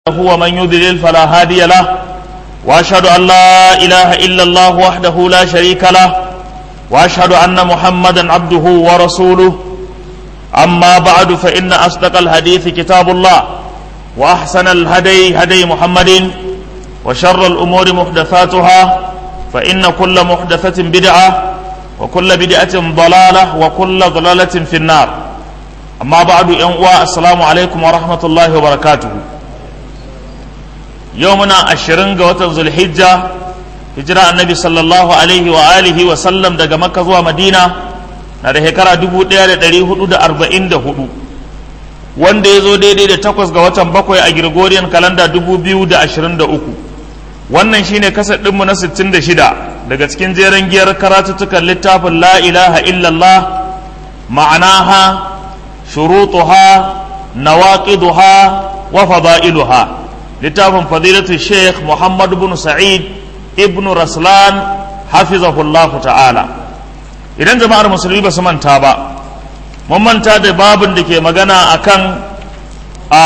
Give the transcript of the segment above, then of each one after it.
ومن يضلل فلا هادي له واشهد ان لا اله الا الله وحده لا شريك له واشهد ان محمدا عبده ورسوله اما بعد فان اصدق الحديث كتاب الله واحسن الهدي هدي محمد وشر الامور محدثاتها فان كل محدثه بدعه وكل بدعه ضلاله وكل ضلاله في النار اما بعد ان السلام عليكم ورحمه الله وبركاته yau muna ashirin ga watan zulhijja hijira annabi sallallahu alaihi wa alihi wa sallam daga makka zuwa madina na da shekara dubu ɗaya da ɗari hudu da arba'in da hudu wanda ya zo daidai da takwas ga watan bakwai a gregorian kalanda dubu biyu da ashirin da uku wannan shine kasar ɗinmu na sittin da shida daga cikin jeren giyar karatuttukan littafin la ilaha illallah ma'anaha shurutuha nawaqiduha wa fada'iluha littafin fadilatu sheikh muhammad bin sa'id ibn raslan hafizahullahu ta'ala idan jama'ar musulmi ba su manta ba mun manta da babin da ke magana akan a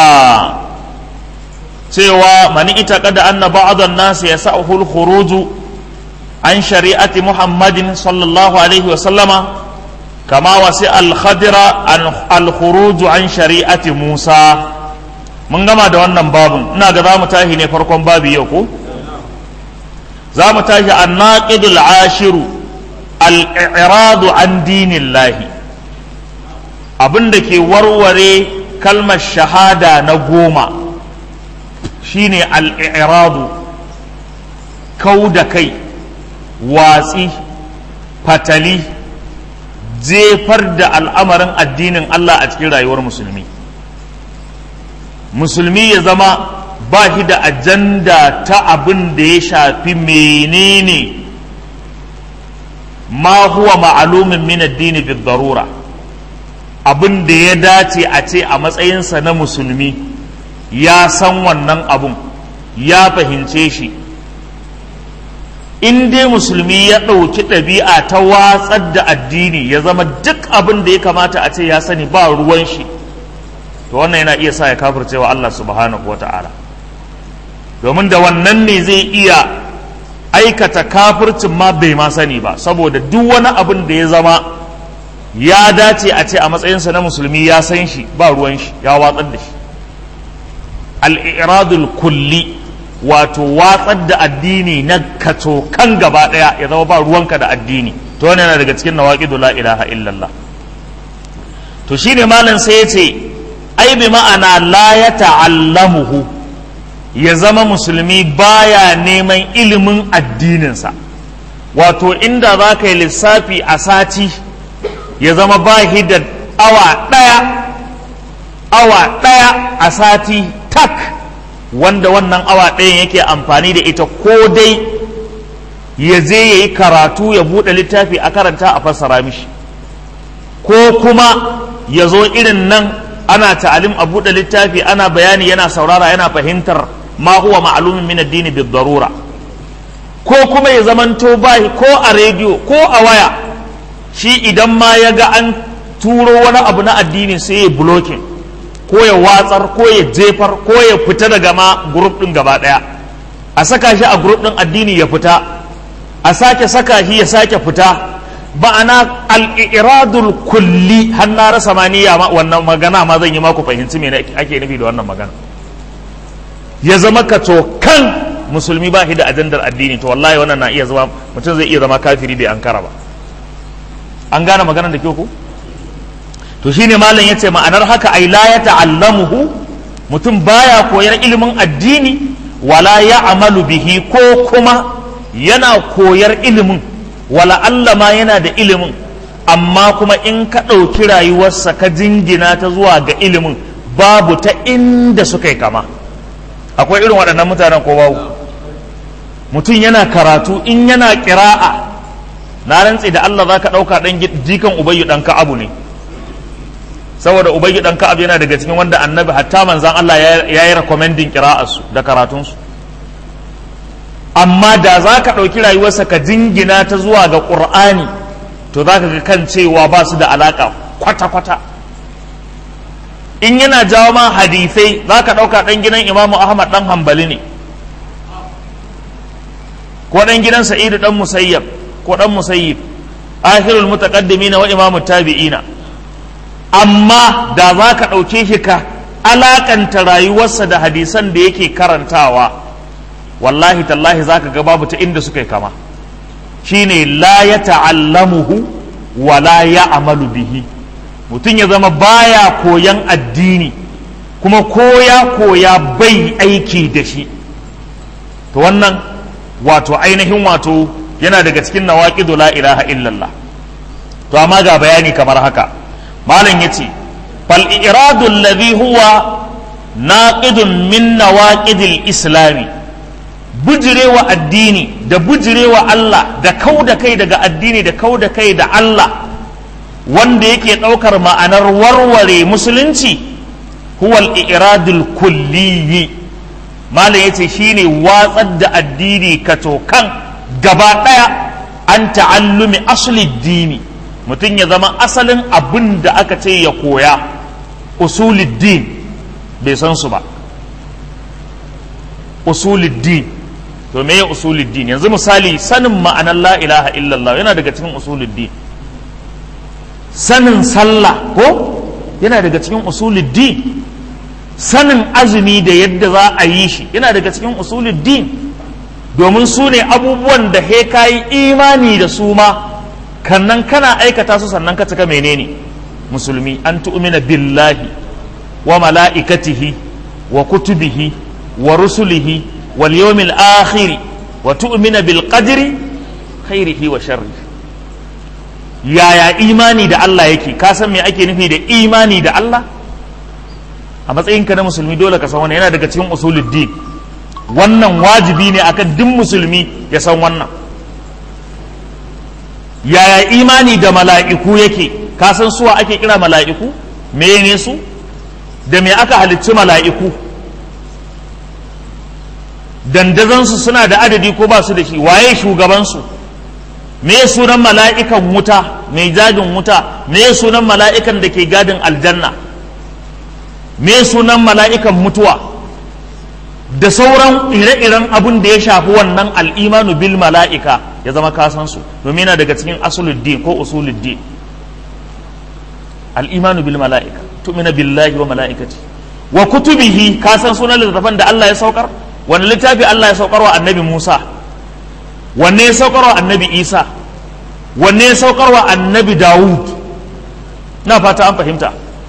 cewa mani ita kada anna ba'dhan nas yasa'uhu al-khuruj an shari'ati muhammadin sallallahu alaihi wa sallama kama wasi al-khadira al-khuruj an shari'ati musa mun gama da wannan babun ina ga za mu tashi ne farkon babi yau ko za mu tashi an naqidul ashiru al-i'radu an dinillahi abin da ke warware kalmar shahada na goma shine al-i'radu kau da kai watsi fatali jefar da al'amarin addinin Allah a cikin rayuwar musulmi musulmi ya zama ba shi da ajanda ta abin da ya shafi menene ma huwa ma'alumin min addini bi darura abin da ya dace a ce a matsayinsa na musulmi ya san wannan abun ya fahimce shi in dai musulmi ya ɗauki ɗabi'a ta watsar da addini ya zama duk abin da ya kamata a ce ya sani ba ruwan shi to wannan yana iya sa ya kafirce wa Allah subhanahu wa ta'ala domin da wannan ne zai iya aikata kafircin ma bai ma sani ba saboda duk wani abin da ya zama ya dace a ce a matsayinsa na musulmi ya san shi ba ruwan shi ya watsar da shi al'iradul kulli wato watsar da addini na kato kan gaba ɗaya ya zama ba ruwanka da addini to wannan yana daga cikin nawaqidu la ilaha illallah to shine malam sai ya ce ai bi ma'ana la ya ta'allamuhu ya zama musulmi baya neman ilimin addininsa wato inda za ka yi lissafi a sati ya zama bahi da awa ɗaya awa ɗaya a sati tak wanda wannan awa ɗayan yake amfani da ita ko dai ya je ya yi karatu ya buɗe littafi a karanta a fassara mishi ko kuma ya zo irin nan ana ta'alim a buɗe littafi ana bayani yana saurara yana fahimtar ma huwa ma'lumin min addini bi darura ko kuma ya zamanto bai ko a rediyo ko a waya shi idan ma ya ga an turo wani abu na addini sai ya blocking ko ya watsar ko ya jefar ko ya fita daga ma group din gaba daya a saka shi a group din addini ya fita a sake saka shi ya sake fita ba'ana al'iradul kulli har na rasa maniya wannan magana ma zan yi maku fahimci me ake nufi da wannan magana ya zama ka kan musulmi ba shi da ajandar addini to wallahi wannan na iya zama mutum zai iya zama kafiri bai ankara ba an gane maganar da ku to shine malam yace ma'anar haka ai la ya ta'allamuhu mutum baya koyar ilimin addini wala ya amalu bihi ko kuma yana koyar ilimin wala Allah ma yana da ilimin amma kuma in ka ɗauki rayuwarsa ka jingina ta zuwa ga ilimin babu ta inda suka yi kama akwai irin waɗannan mutanen ko babu mutum yana karatu in yana ƙira'a na rantse da Allah za ka ɗauka ɗan jikan ubayyu ɗan ka'abu ne saboda ubayyu ɗan ka'abu yana daga cikin wanda annabi hatta manzan Allah ya yi rekomendin ƙira'arsu da karatunsu amma da za ka ɗauki rayuwarsa ka jingina ta zuwa ga ƙur'ani to za ka ga kan cewa ba su da alaƙa kwata-kwata in yana jawo ma hadisai za ka ɗauka ɗan gidan imamu ahmad ɗan hambali ne ko ɗan gidan sa'idu ɗan musayyab ko ɗan musayyib akhirul mutaqaddimina wa imamu tabi'ina amma da za ka ɗauke shi ka alakanta rayuwarsa da hadisan da yake karantawa wallahi tallahi za ka ga babu ta inda suka yi kama shine la ya ta'allamuhu wa la ya amalu bihi mutum ya zama baya koyan addini kuma koya koya bai aiki da shi to wannan wato ainihin wato yana daga cikin nawaqidu la ilaha illallah to amma ga bayani kamar haka malam yace fal iradu alladhi huwa naqidun min nawaqidil islami bujirewa addini da bujirewa Allah da kau da kai daga addini da kau da kai da Allah wanda yake ɗaukar ma'anar warware musulunci huwal iradul kulliyi malam yace shine watsar da addini katokan gaba ɗaya an ta'allumi asli dini mutum ya zama asalin abin da aka ce ya koya usuluddin bai san su ba usuluddin to me ya usuluddin yanzu misali sanin ma'anar la ilaha illallah yana daga cikin usuluddin sanin sallah ko yana daga cikin usuluddin sanin azumi da yadda za a yi shi yana daga cikin usuluddin domin su ne abubuwan da he kayi imani da su ma kannan kana aikata su sannan ka cika menene musulmi an tu'mina billahi wa mala'ikatihi wa kutubihi wa rusulihi wal yawmil akhir wa tu'mina bil qadri khairihi wa sharrihi yaya imani da Allah yake ka san me ake nufi da imani da Allah a matsayinka na musulmi dole ka san wannan yana daga cikin usuluddin wannan wajibi ne akan duk musulmi ya san wannan yaya imani da mala'iku yake ka san suwa ake kira mala'iku me ne su da me aka halicci mala'iku dandazansu suna da adadi ko ba su da shi waye shugabansu me sunan mala'ikan wuta mai gadin wuta me sunan mala'ikan da ke gadin aljanna me sunan mala'ikan mutuwa da sauran ire-iren abin da ya shafi wannan al'imanu bil mala'ika ya zama kasansu domin yana daga cikin asuluddin ko usuluddin al'imanu bil mala'ika tu'mina billahi wa mala'ikati wa kutubihi kasan sunan littattafan da Allah ya saukar wani littafi Allah ya saukar wa annabi Musa wanne ya saukar wa annabi Isa wanne ya saukar wa annabi Dawud na fata an fahimta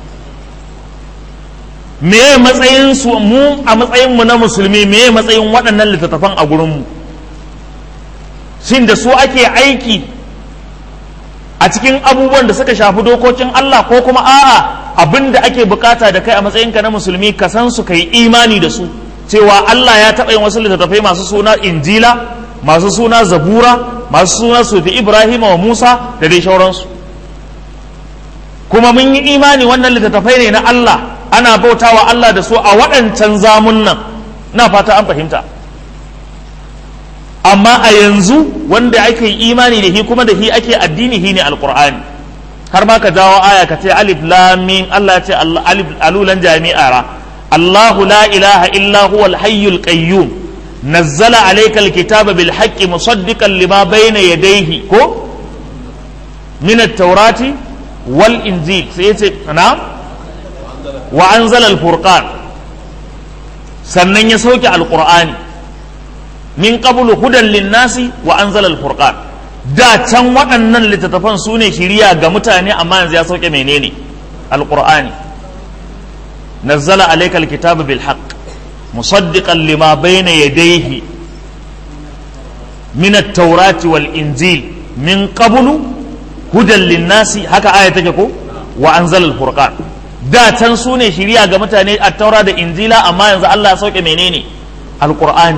me matsayin su mu a matsayin mu na musulmi me matsayin waɗannan littattafan a gurin mu shin da su ake aiki a cikin abubuwan da suka shafi dokokin Allah ko kuma a'a abin da ake bukata da kai a matsayinka na musulmi ka san su kai imani da su cewa Allah ya taɓa yin wasu littattafai masu suna injila masu suna zabura masu suna sufi ibrahim wa musa da dai shauransu kuma mun yi imani wannan littattafai ne na Allah ana bautawa Allah da su a waɗancan zamun nan na fata an fahimta amma a yanzu wanda ake imani da shi kuma da shi ake addini shi ne alkur'ani har ma ka jawo aya ka ce alif lam mim Allah ya ce alif alulan jami'ara الله لا إله إلا هو الحي القيوم نزل عليك الكتاب بالحق مصدقا لما بين يديه كو من التوراة والإنجيل سيتي نعم وأنزل الفرقان sannan ya sauke alƙur'ani min qablu hudan linnasi wa anzala alfurqan da can waɗannan littattafan su ne shiriya ga mutane amma yanzu ya sauke menene alƙur'ani نزل عليك الكتاب بالحق مصدقا لما بين يديه من التوراة والإنجيل من قبل هدى للناس هكا آية تجكو وأنزل الفرقان da can su ne shirya ga mutane a taura da injila amma yanzu Allah ya sauke menene alqur'ani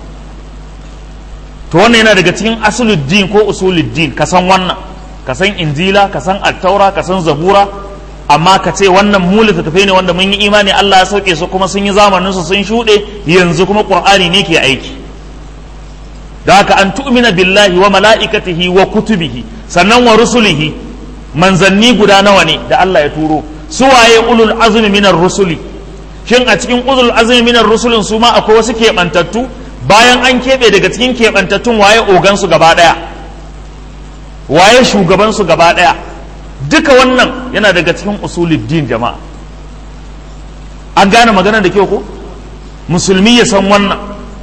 to wannan yana daga cikin asuluddin ko usuluddin ka san wannan ka san injila ka san attaura ka san zabura amma ka ce wannan mu littattafai ne wanda mun yi imani Allah ya sauke su kuma sun yi zamanin su sun shuɗe yanzu kuma Qur'ani ne ke aiki da haka an tu'mina billahi wa mala'ikatihi wa kutubihi sannan wa rusulihi manzanni guda nawa ne da Allah ya turo suwaye ulul azmi minar rusuli shin a cikin ulul azmi minar rusulin su ma akwai wasu keɓantattu bayan an keɓe daga cikin keɓantattun waye ogansu gaba ɗaya waye shugabansu gaba ɗaya duka wannan yana daga cikin usuluddin jama'a an gane magana da kyau ko musulmi ya san wannan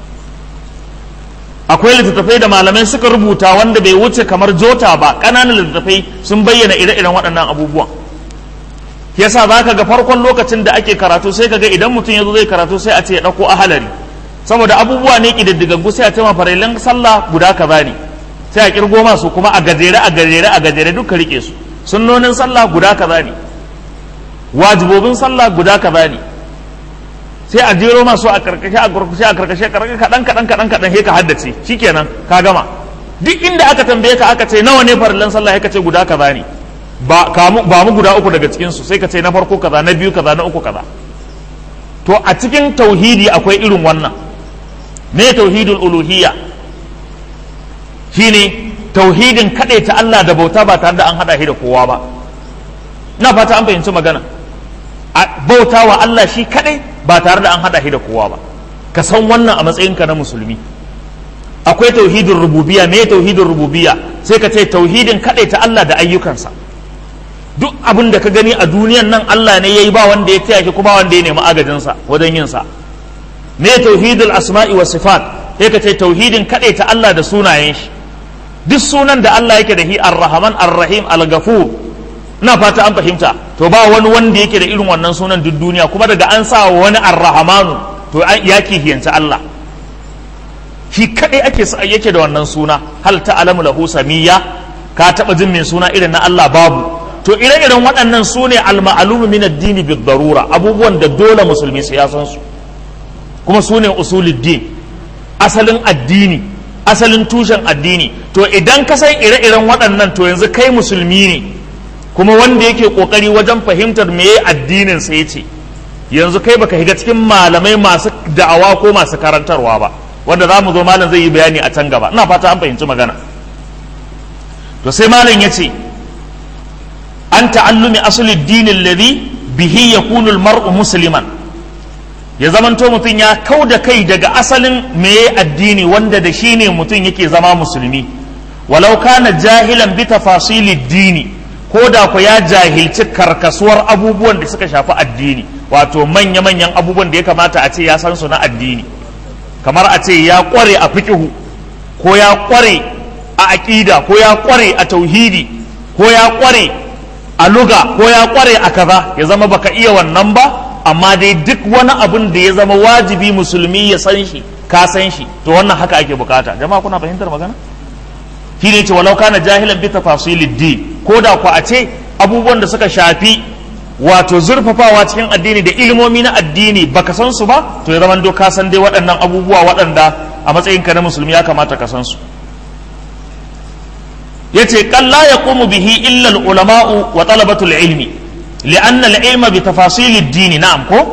akwai littattafai da malamai suka rubuta wanda bai wuce kamar jota ba ƙananan littattafai sun bayyana ire-iren waɗannan abubuwan yasa za ka ga farkon lokacin da ake karatu sai ka ga idan mutum ya zo zai karatu sai a ce ya ɗauko ahalari saboda abubuwa ne ƙididdigaggu sai a ce ma farailan sallah guda kaza ne sai a kirgo masu kuma a gajere a gajere a gajere duka rike su sunnonin sallah guda kaza ne wajibobin sallah guda kaza ne sai a jero masu a karkashe a karkashe a karkashe karkashe kadan kadan kadan kadan sai ka haddace shikenan ka gama duk inda aka tambaye ka aka ce nawa ne farillan sallah ka ce guda kaza ne ba kamu ba mu guda uku daga cikin su sai ka ce na farko kaza na biyu kaza na uku kaza to a cikin tauhidi akwai irin wannan me tauhidul uluhiyya shine tauhidin ta Allah da bauta ba tare da an hada shi da kowa ba na fata an fahimci magana bauta wa Allah shi kadai ba tare da an hada shi da kowa ba ka san wannan a matsayinka na musulmi akwai tauhidin rububiyya me tauhidin rububiyya sai ka ce tauhidin ta Allah da ayyukansa duk abin da ka gani a duniyan nan Allah ne yayi ba wanda ya taya shi kuma wanda ya nemi agajinsa wajen yin sa me tauhidul asma'i wa sifat sai ka ce tauhidin ta Allah da sunayen shi duk sunan da Allah yake da shi ar-rahman ar-rahim al-ghafur ina fata an fahimta to ba wani wanda yake da irin wannan sunan duk duniya kuma daga an sa wani ar-rahmanu to ya kihiyanta Allah shi kadai ake yake da wannan suna hal ta'lamu lahu samiyya ka taba jin mai suna irin na Allah babu to ire-iren waɗannan su ne al-ma'lumu min ad-din bi darura abubuwan da dole musulmi su ya san su kuma su ne usuluddin asalin addini asalin tushen addini to idan ka san ire-iren waɗannan to yanzu kai musulmi ne kuma wanda yake kokari wajen fahimtar meye addinin sa yace yanzu kai baka higa cikin malamai masu da'awa ko masu karantarwa ba wanda za mu zo malam zai yi bayani a can gaba ina fata an fahimci magana to sai malam ya ce an ta'allumi asali dinin ladhi bihi yakunu al-mar'u musliman ya zamanto mutum ya kau da kai daga asalin meye addini wanda da shi ne mutum yake zama musulmi walau kana jahilan bi tafasili dini ko da ku ya jahilci karkasuwar abubuwan da suka shafi addini wato manya-manyan abubuwan da ya kamata a ce ya san su na addini kamar a ce ya kware a fikihu ko ya kware a aƙida ko ya kware a tauhidi ko ya kware a luga ko ya kware a kaza ya zama baka iya wannan ba amma dai duk wani abun da ya zama wajibi musulmi ya san shi ka san shi to wannan haka ake bukata jama'a kuna fahimtar magana shi ne ce walau kana jahilan bi tafasilid din ko da ku a ce abubuwan da suka shafi wato zurfafawa cikin addini da ilimomi na addini baka san su ba to ya zama ka san dai waɗannan abubuwa waɗanda a matsayinka na musulmi ya kamata ka san su yace kan la yaqumu bihi illa al ulama'u wa talabatul ilmi li'anna al ilma bi tafasil ad-din na'am ko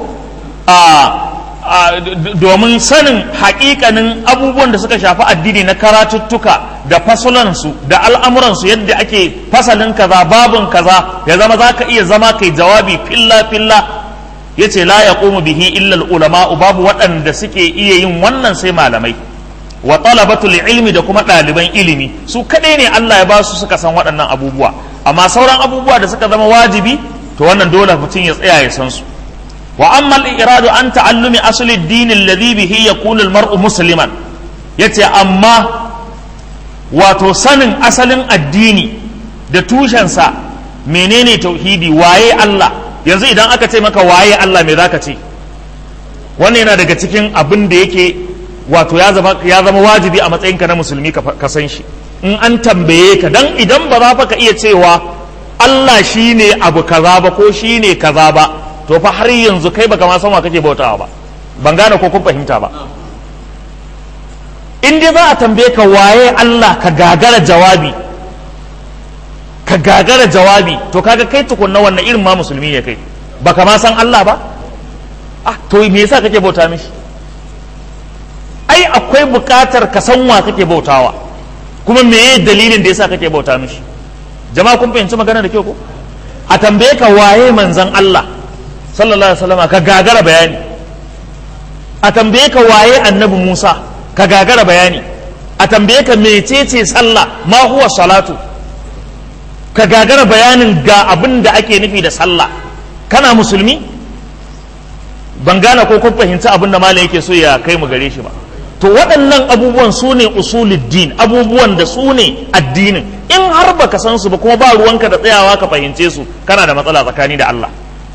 a domin sanin haƙiƙanin abubuwan da suka shafi addini na karatuttuka da fasulansu da al'amuransu yadda ake fasalin kaza babin kaza ya zama za ka iya zama kai jawabi filla filla ya ce la ya bihi illal ulama'u babu waɗanda suke iya yin wannan sai malamai wa talabatul ilmi da kuma ɗaliban ilimi su kaɗai ne Allah ya ba su suka san waɗannan abubuwa amma sauran abubuwa da suka zama wajibi to wannan dole mutum ya tsaya ya san su وأما الإراد عن تعلم أصل الدين الذي به يكون المرء مسلما yace amma wato sanin asalin addini da tushensa menene tauhidi waye Allah yanzu idan aka ce maka waye Allah me zaka ce wannan yana daga cikin abin da yake wato ya zama ya zama wajibi a matsayinka na musulmi ka san shi in an tambaye ka dan idan ba za ka iya cewa Allah shine abu kaza ba ko shine kaza ba to fa har yanzu kai baka ma san wa kake bautawa ba ban gane ko kun fahimta ba in dai za a tambaye ka waye Allah ka gagara jawabi ka gagara jawabi to kaga kai tukunna wannan irin ma musulmi ne kai baka ma san Allah ba ah to me yasa kake bauta mishi ai akwai bukatar ka san wa kake bautawa kuma meye dalilin da yasa kake bauta mishi jama'a kun fahimci magana da kyau ko a tambaye ka waye manzan Allah sallallahu alaihi wasallam ka gagara bayani a tambaye ka waye annabi Musa ka gagara bayani a tambaye ka mecece sallah ma huwa salatu ka gagara bayanin ga abin da ake nufi da sallah kana musulmi ban gane ko kun fahimci abin da malam yake so ya kai mu gare shi ba to waɗannan abubuwan su ne usuluddin abubuwan da su ne addinin in har baka san su ba kuma ba ruwanka da tsayawa ka fahimce su kana da matsala tsakani da Allah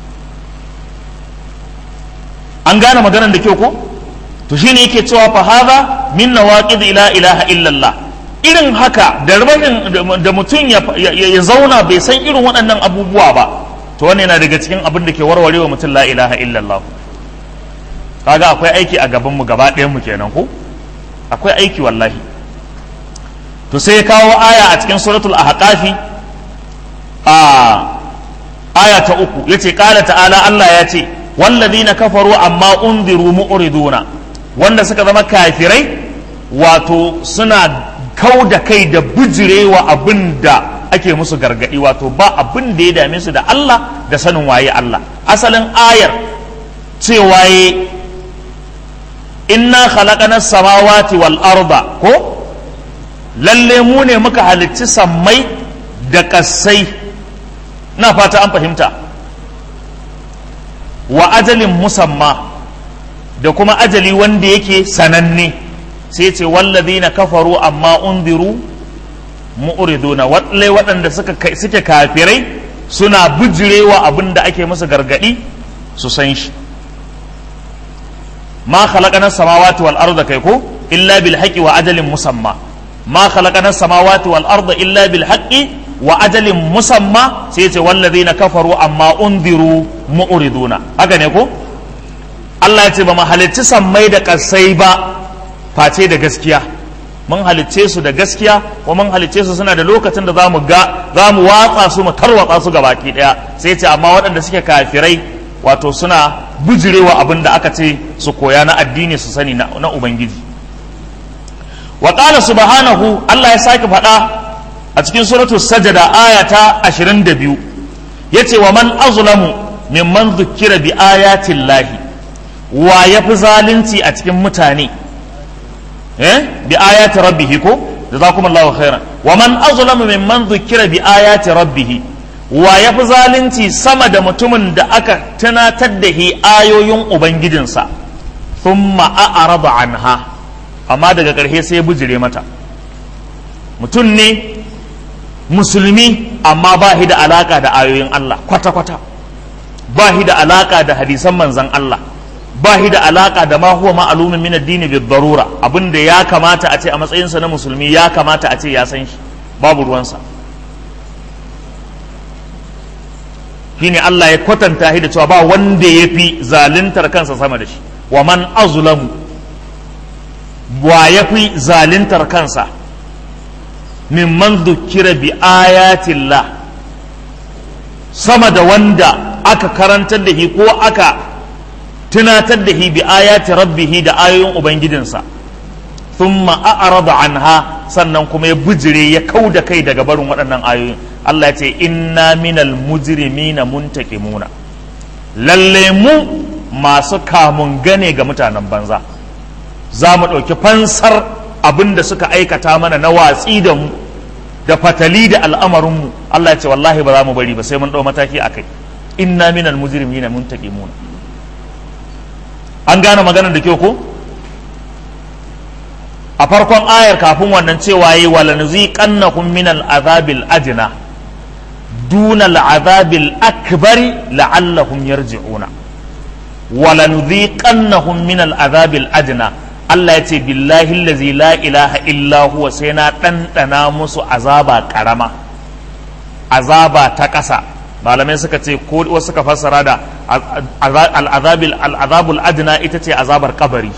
an gane maganar da kyau ko to shine yake cewa fa hadha min nawaqid ila ilaha illallah irin haka da da mutum ya zauna bai san irin waɗannan abubuwa ba to wannan yana daga cikin abin da ke warware wa mutum la ilaha illallah kaga akwai aiki a gaban mu gaba ɗayan mu kenan ko akwai aiki wallahi to sai ya kawo aya a cikin suratul ahqafi a aya ta uku yace qala ta'ala Allah ya ce wallazina kafaru amma unziru mu'riduna wanda suka zama kafirai wato suna kau da kai da bijirewa abin da ake musu gargadi wato ba abin da ya dame su da Allah da sanin waye Allah asalin ayar cewa ye inna khalaqana samawati wal arda ko lalle mu ne muka halicci sammai da kassai na fata an fahimta wa ajalin musamma da kuma ajali wanda yake sananne sai ce wallazina kafaru amma unziru mu'riduna walle waɗanda suka suke kafirai suna bijirewa abin da ake musu gargadi su san shi ma khalaqana samawati wal arda kai ko illa bil haqqi wa ajalin musamma ma khalaqana samawati wal arda illa bil haqqi wa ajalin musamma sai ce wallazina kafaru amma unziru mu'riduna haka ne ko Allah ya ce ba mu halicci sammai da kasai ba face da gaskiya mun halicce su da gaskiya wa mun halicce su suna da lokacin da zamu ga zamu watsa su mu tarwatsa su gabaki daya sai ce amma waɗanda suke kafirai wato suna bujirewa abin da aka ce su koya na addini su sani na ubangiji wa qala subhanahu Allah ya sake faɗa a cikin suratul sajada aya ta 22 yace wa man azlamu mimman dhukkira bi ayatin lahi wa yafi zalunci a cikin mutane eh bi ayati rabbih ko jazakumullahu khairan wa man azlamu mimman dhukkira bi ayati rabbih wa yafi zalunci sama da mutumin da aka tunatar da hi ayoyin ubangijinsa thumma a'rada anha amma daga ƙarshe sai ya bujire mata mutum ne musulmi amma ba shi da alaka da ayoyin Allah kwata-kwata ba shi da alaka da hadisan manzan Allah ba shi da alaka da ma huwa ma'alumin min addini bi darura abinda ya kamata a ce a matsayinsa na musulmi ya kamata a ce ya san shi babu ruwansa shine Allah ya kwatanta shi da cewa ba wanda ya fi zaluntar kansa sama da shi wa man azlamu wa ya fi zaluntar kansa mimman dukkira bi ayatillah sama da wanda aka karantar da shi ko aka tunatar da shi bi ayati rabbihi da ayoyin ubangijinsa thumma a'rada anha sannan kuma ya bujire ya kau da kai daga barin waɗannan ayoyin Allah ya ce inna minal mujrimina muntaqimuna lalle mu masu kamun gane ga mutanen banza za mu ɗauki fansar abin da suka aikata mana na watsi da mu da fatali da al'amarinmu Allah ya ce wallahi ba za mu bari ba sai mun ɗau mataki a kai inna minal mujrimina muntaqimuna an gane maganar da kyau ko a farkon ayar kafin wannan cewa yi wala nuziqannakum minal azabil adna duna al'azabil akbari la'allahum yarji'una wala nuziqannahum minal azabil adna Allah ya ce billahi allazi la ilaha illa huwa sai na ɗanɗana musu azaba ƙarama azaba ta ƙasa malamai suka ce ko wasu suka fassara da al'azabil al'azabul adna ita ce azabar kabari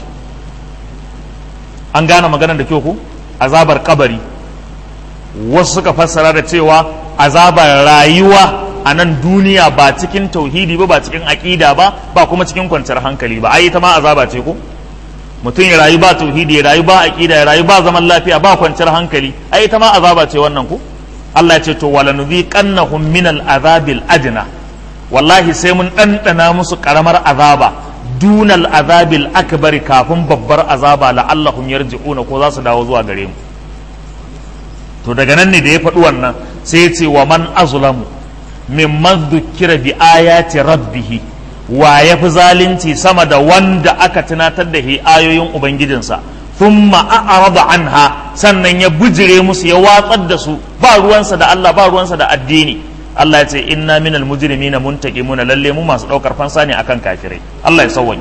an gane maganar da kyau ku azabar kabari wasu suka fassara da cewa azabar rayuwa a nan duniya ba cikin tauhidi ba ba cikin aƙida ba ba kuma cikin kwanciyar hankali ba ai ita ma azaba ce ko mutum ya rayu ba tauhidi ya rayu ba aqida ya rayu ba zaman lafiya ba kwanciyar hankali ai ita ma azaba ce wannan ku Allah ya ce to wala nudhiqannahum min al-azabil adna wallahi sai mun ɗanɗana musu ƙaramar azaba dunal azabil akbari kafin babbar azaba la'allahum yarji'una ko za su dawo zuwa gare mu to daga nan ne da ya faɗi wannan sai ya ce wa man azlamu mimman dhukkira bi ayati rabbihi wa ya fi zalunci sama da wanda aka tunatar da shi ayoyin ubangijinsa thumma a'rada anha sannan ya bujire musu ya watsar da su ba ruwansa da Allah ba ruwansa da addini Allah ya ce inna minal mujrimina muntaqimuna lalle mu masu daukar fansa ne akan kafirai Allah ya sawwani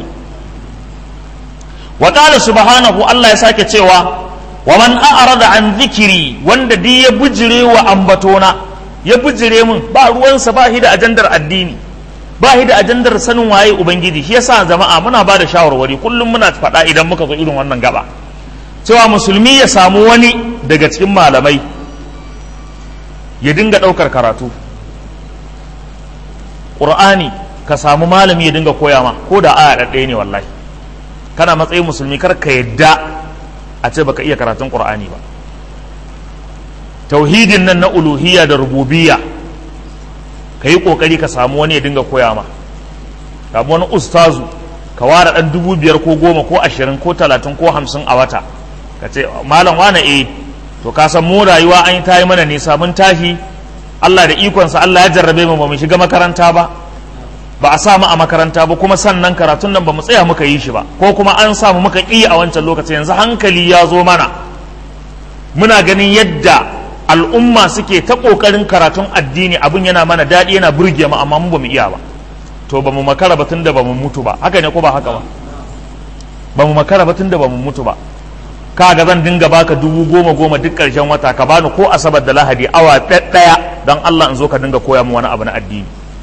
wa qala subhanahu Allah ya sake cewa wa man a'rada an dhikri wanda di ya bujire wa ambatona ya bujire mun ba ruwansa ba shi da ajandar addini ba shi da ajandar sanin waye ubangiji shi yasa jama'a muna ba da shawarwari kullum muna faɗa idan muka zo irin wannan gaba cewa musulmi ya samu wani daga cikin malamai ya dinga ɗaukar karatu ƙur'ani ka samu malami ya dinga koya ma ko da aya ɗaɗɗaya ne wallahi kana matsayin musulmi kar ka yadda a ce baka iya karatun ƙur'ani ba tauhidin nan na uluhiyya da rububiyya ka yi ƙoƙari ka samu wani ya dinga koya ma samu wani ustazu ka ware ɗan dubu biyar ko goma ko ashirin ko talatin ko hamsin a wata ka ce malam wane eh to ka san mu rayuwa an yi ta yi mana nisa mun tashi Allah da ikonsa Allah ya jarrabe mu ba mu shiga makaranta ba ba a samu a makaranta ba kuma sannan karatun nan ba mu tsaya muka yi shi ba ko kuma an samu muka ƙi a wancan lokacin yanzu hankali ya zo mana muna ganin yadda al'umma suke ta ƙoƙarin karatun addini abin yana mana daɗi yana burge mu amma mu ba mu iya ba to ba mu makara ba tun da ba mu mutu ba haka ne ko ba haka ba ba mu makara ba tun da ba mu mutu ba kaga zan dinga baka dubu goma goma duk ƙarshen wata ka bani ko asabar da lahadi awa ɗaya don Allah in zo ka dinga koya mu wani abu na addini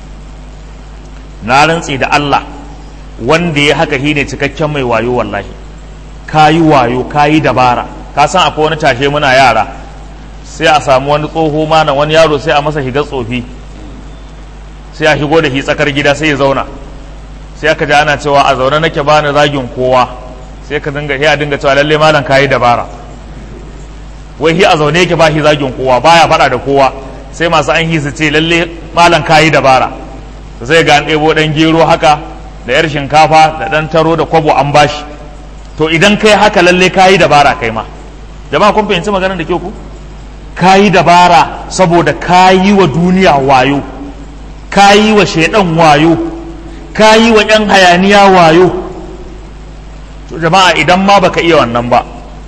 na rantsi da Allah wanda ya haka shine cikakken mai wayo wallahi kayi wayo kayi dabara ka san akwai wani tashe muna yara sai a samu wani tsoho mana wani yaro sai a masa shiga tsofi sai a shigo da shi tsakar gida sai ya zauna sai aka ji ana cewa a zaune nake bani zagin kowa sai ka dinga ya dinga cewa lalle malam kayi dabara wai shi a zaune yake ba shi zagin kowa baya faɗa da kowa sai masu an su ce lalle malam kayi dabara sai ga an ɗebo ɗan gero haka da yar shinkafa da ɗan taro da kwabo an bashi to idan kai haka lalle kayi dabara kai ma jama'a kun fahimci maganar da ke ku kayi dabara saboda kayi wa duniya wayo kayi wa shaidan wayo kayi wa yan hayaniya wayo to jama'a idan ma baka iya wannan ba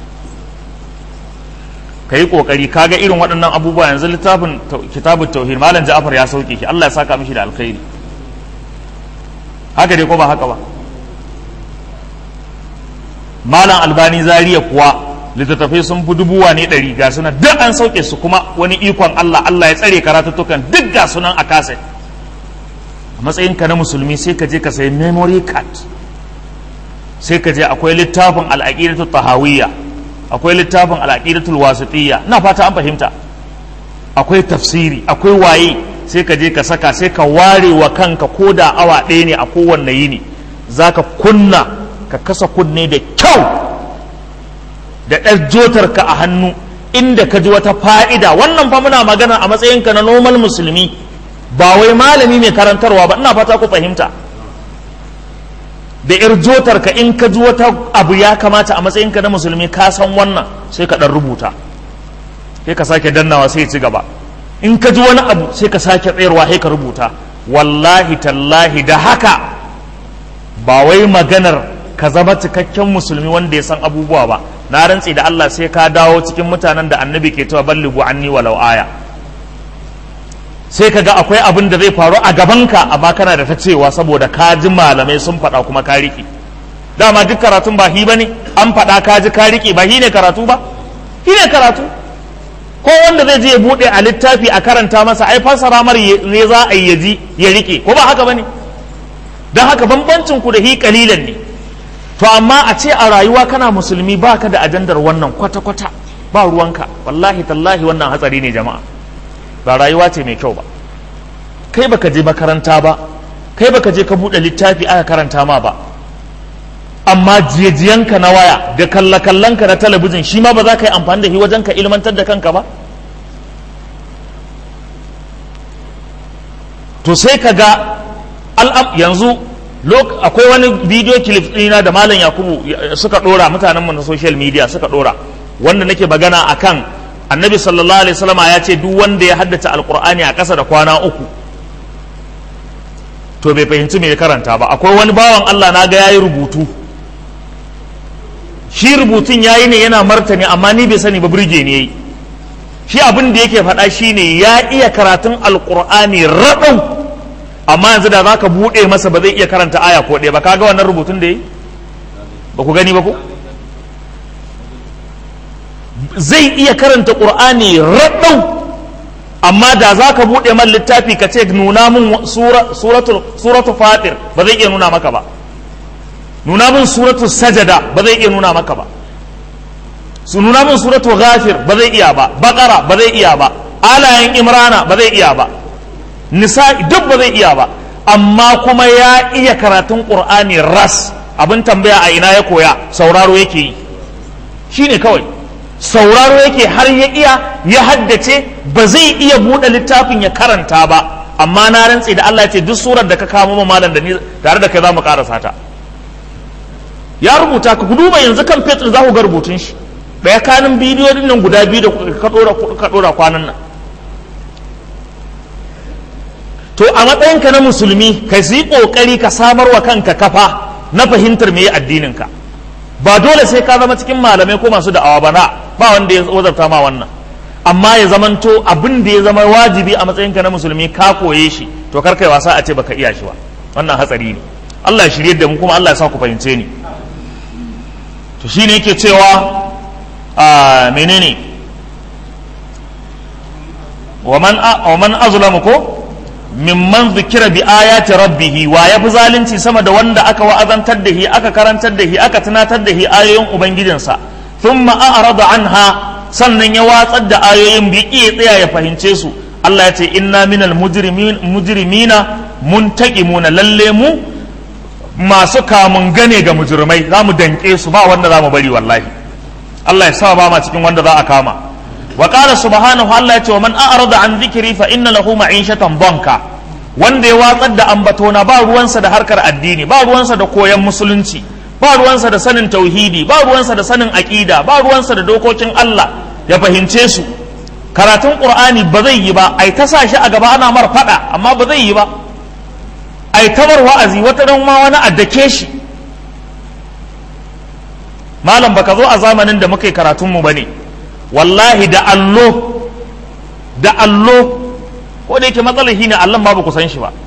ka yi kokari kaga irin waɗannan abubuwa yanzu littafin kitabun tauhid malam ja'far ya sauke shi Allah ya saka mishi da alkhairi haka dai ko ba haka ba malam albani zariya kuwa littattafai sun fi dubuwa ne ɗari ga sunan duk an sauke su kuma wani ikon Allah Allah ya tsare karatuttukan duk ga sunan a kaset a matsayinka na musulmi sai ka je ka sayi memory card sai ka je akwai littafin al'aqidatu tahawiyya akwai littafin al'aqidatul wasitiyya ina fata an fahimta akwai tafsiri akwai waye sai ka je ka saka sai ka ware wa kanka ko da awa ɗaya ne a kowanne yini zaka kunna ka kasa kunne da kyau da ɗan jotarka a hannu inda ka ji wata fa'ida wannan fa muna magana a matsayinka na normal musulmi ba wai malami mai karantarwa ba ina fata ku fahimta da yar jotarka in ka ji wata abu ya kamata a matsayinka na musulmi ka san wannan sai ka ɗan rubuta sai ka sake dannawa sai ci gaba in ka ji wani abu sai ka sake tsayarwa sai ka rubuta wallahi tallahi da haka ba wai maganar ka zama cikakken musulmi wanda ya san abubuwa ba na rantsi da Allah sai ka dawo cikin mutanen da annabi ke cewa ballighu anni walau aya sai ka ga akwai abin da zai faru a gabanka amma kana da ta cewa saboda ka ji malamai sun faɗa kuma ka riƙe dama duk karatun ba hi bane an faɗa ka ji ka riƙe ba hi ne karatu ba hi ne karatu ko wanda zai je ya buɗe a littafi a karanta masa ai fassara mar ne za a yi ya ji ya riƙe ko ba haka bane don haka bambancin ku da hi kalilan ne to amma a ce a rayuwa kana musulmi baka da ajandar wannan kwata-kwata ba ruwanka wallahi tallahi wannan hatsari ne jama'a ba rayuwa ce mai kyau ba kai baka je makaranta ba kai baka je ka buɗe littafi aka karanta ma ba amma jiyajiyanka na waya da kallakallanka na talabijin shi ma ba za ka yi amfani da shi wajen ka ilmantar da kanka ba to sai ka ga al'am yanzu akwai wani bidiyo clip ɗina da malam yakubu suka ɗora mutanen mu na social media suka ɗora wanda nake magana akan annabi sallallahu alaihi wasallama ya ce duk wanda ya haddace alqur'ani a ƙasa da kwana uku to bai fahimci me ya karanta ba akwai wani bawan Allah na ga yayi rubutu shi rubutun yayi ne yana martani amma ni bai sani ba burge ne yayi shi abin da yake faɗa shine ya iya karatun alqur'ani raɗau amma yanzu da zaka buɗe masa ba zai iya karanta aya ko ɗaya ba kaga wannan rubutun da yayi ba ku gani ba ko zai iya karanta qur'ani raɗau amma da za ka buɗe man littafi ka ce nuna min suratu fatir ba zai iya nuna maka ba nuna min suratu sajada ba zai iya nuna maka ba su nuna min suratu ghafir ba zai iya ba bakara ba zai iya ba alayen imrana ba zai iya ba nisa duk ba zai iya ba amma kuma ya iya karatun qur'ani ras abin tambaya a ina ya koya sauraro yake yi shine kawai sauraro yake har ya iya ya haddace ba zai iya buɗe littafin ya karanta ba amma na rantse da Allah ya ce duk surar da ka kamo malam da ni tare da kai za mu karasa ta ya rubuta ka duba yanzu kan fetur za ku ga rubutun shi ɗaya kanin bidiyoyin nan guda biyu da ka ɗora kwanan nan to a matsayinka na musulmi ka yi ƙoƙari ka samar wa kanka kafa na fahimtar me addininka ba dole sai ka zama cikin malamai ko masu da'awa ba na ba wanda ya wazarta ma wannan amma ya zamanto abin da ya zama wajibi a matsayinka na musulmi ka koye shi to kar kai wasa a ce baka iya shi ba wannan hatsari ne Allah ya shirye da mu kuma Allah ya sa ku fahimce ni to shine yake cewa a menene wa man wa man azlamu ko mimman zikira bi ayati rabbihi wa ya fi zalunci sama da wanda aka wa'azantar da shi aka karantar da shi aka tunatar da shi ayoyin ubangijinsa thumma a'rada anha sannan ya watsar da ayoyin bi iya tsaya ya fahimce su Allah ya ce inna minal mujrimin mujrimina muntaqimuna lalle mu masu kamun gane ga mujrimai za mu danke su ba wanda za mu bari wallahi Allah ya sa ba ma cikin wanda za a kama wa qala subhanahu Allah ya ce wa man a'rada an dhikri fa inna lahu ma'ishatan banka wanda ya watsar da ambatona ba ruwansa da harkar addini ba ruwansa da koyon musulunci ba ruwansa da sanin tauhidi ba ruwansa da sanin aqida ba ruwansa da dokokin Allah ya fahimce su karatun qur'ani ba zai yi ba ai ta sa shi a gaba ana mar fada amma ba zai yi ba ai tamar wa'azi wata dan ma wani addake shi malam baka zo a zamanin da muka yi karatun mu bane wallahi da allo da allo ko da yake matsalar shi ne allon ma ba ku san shi ba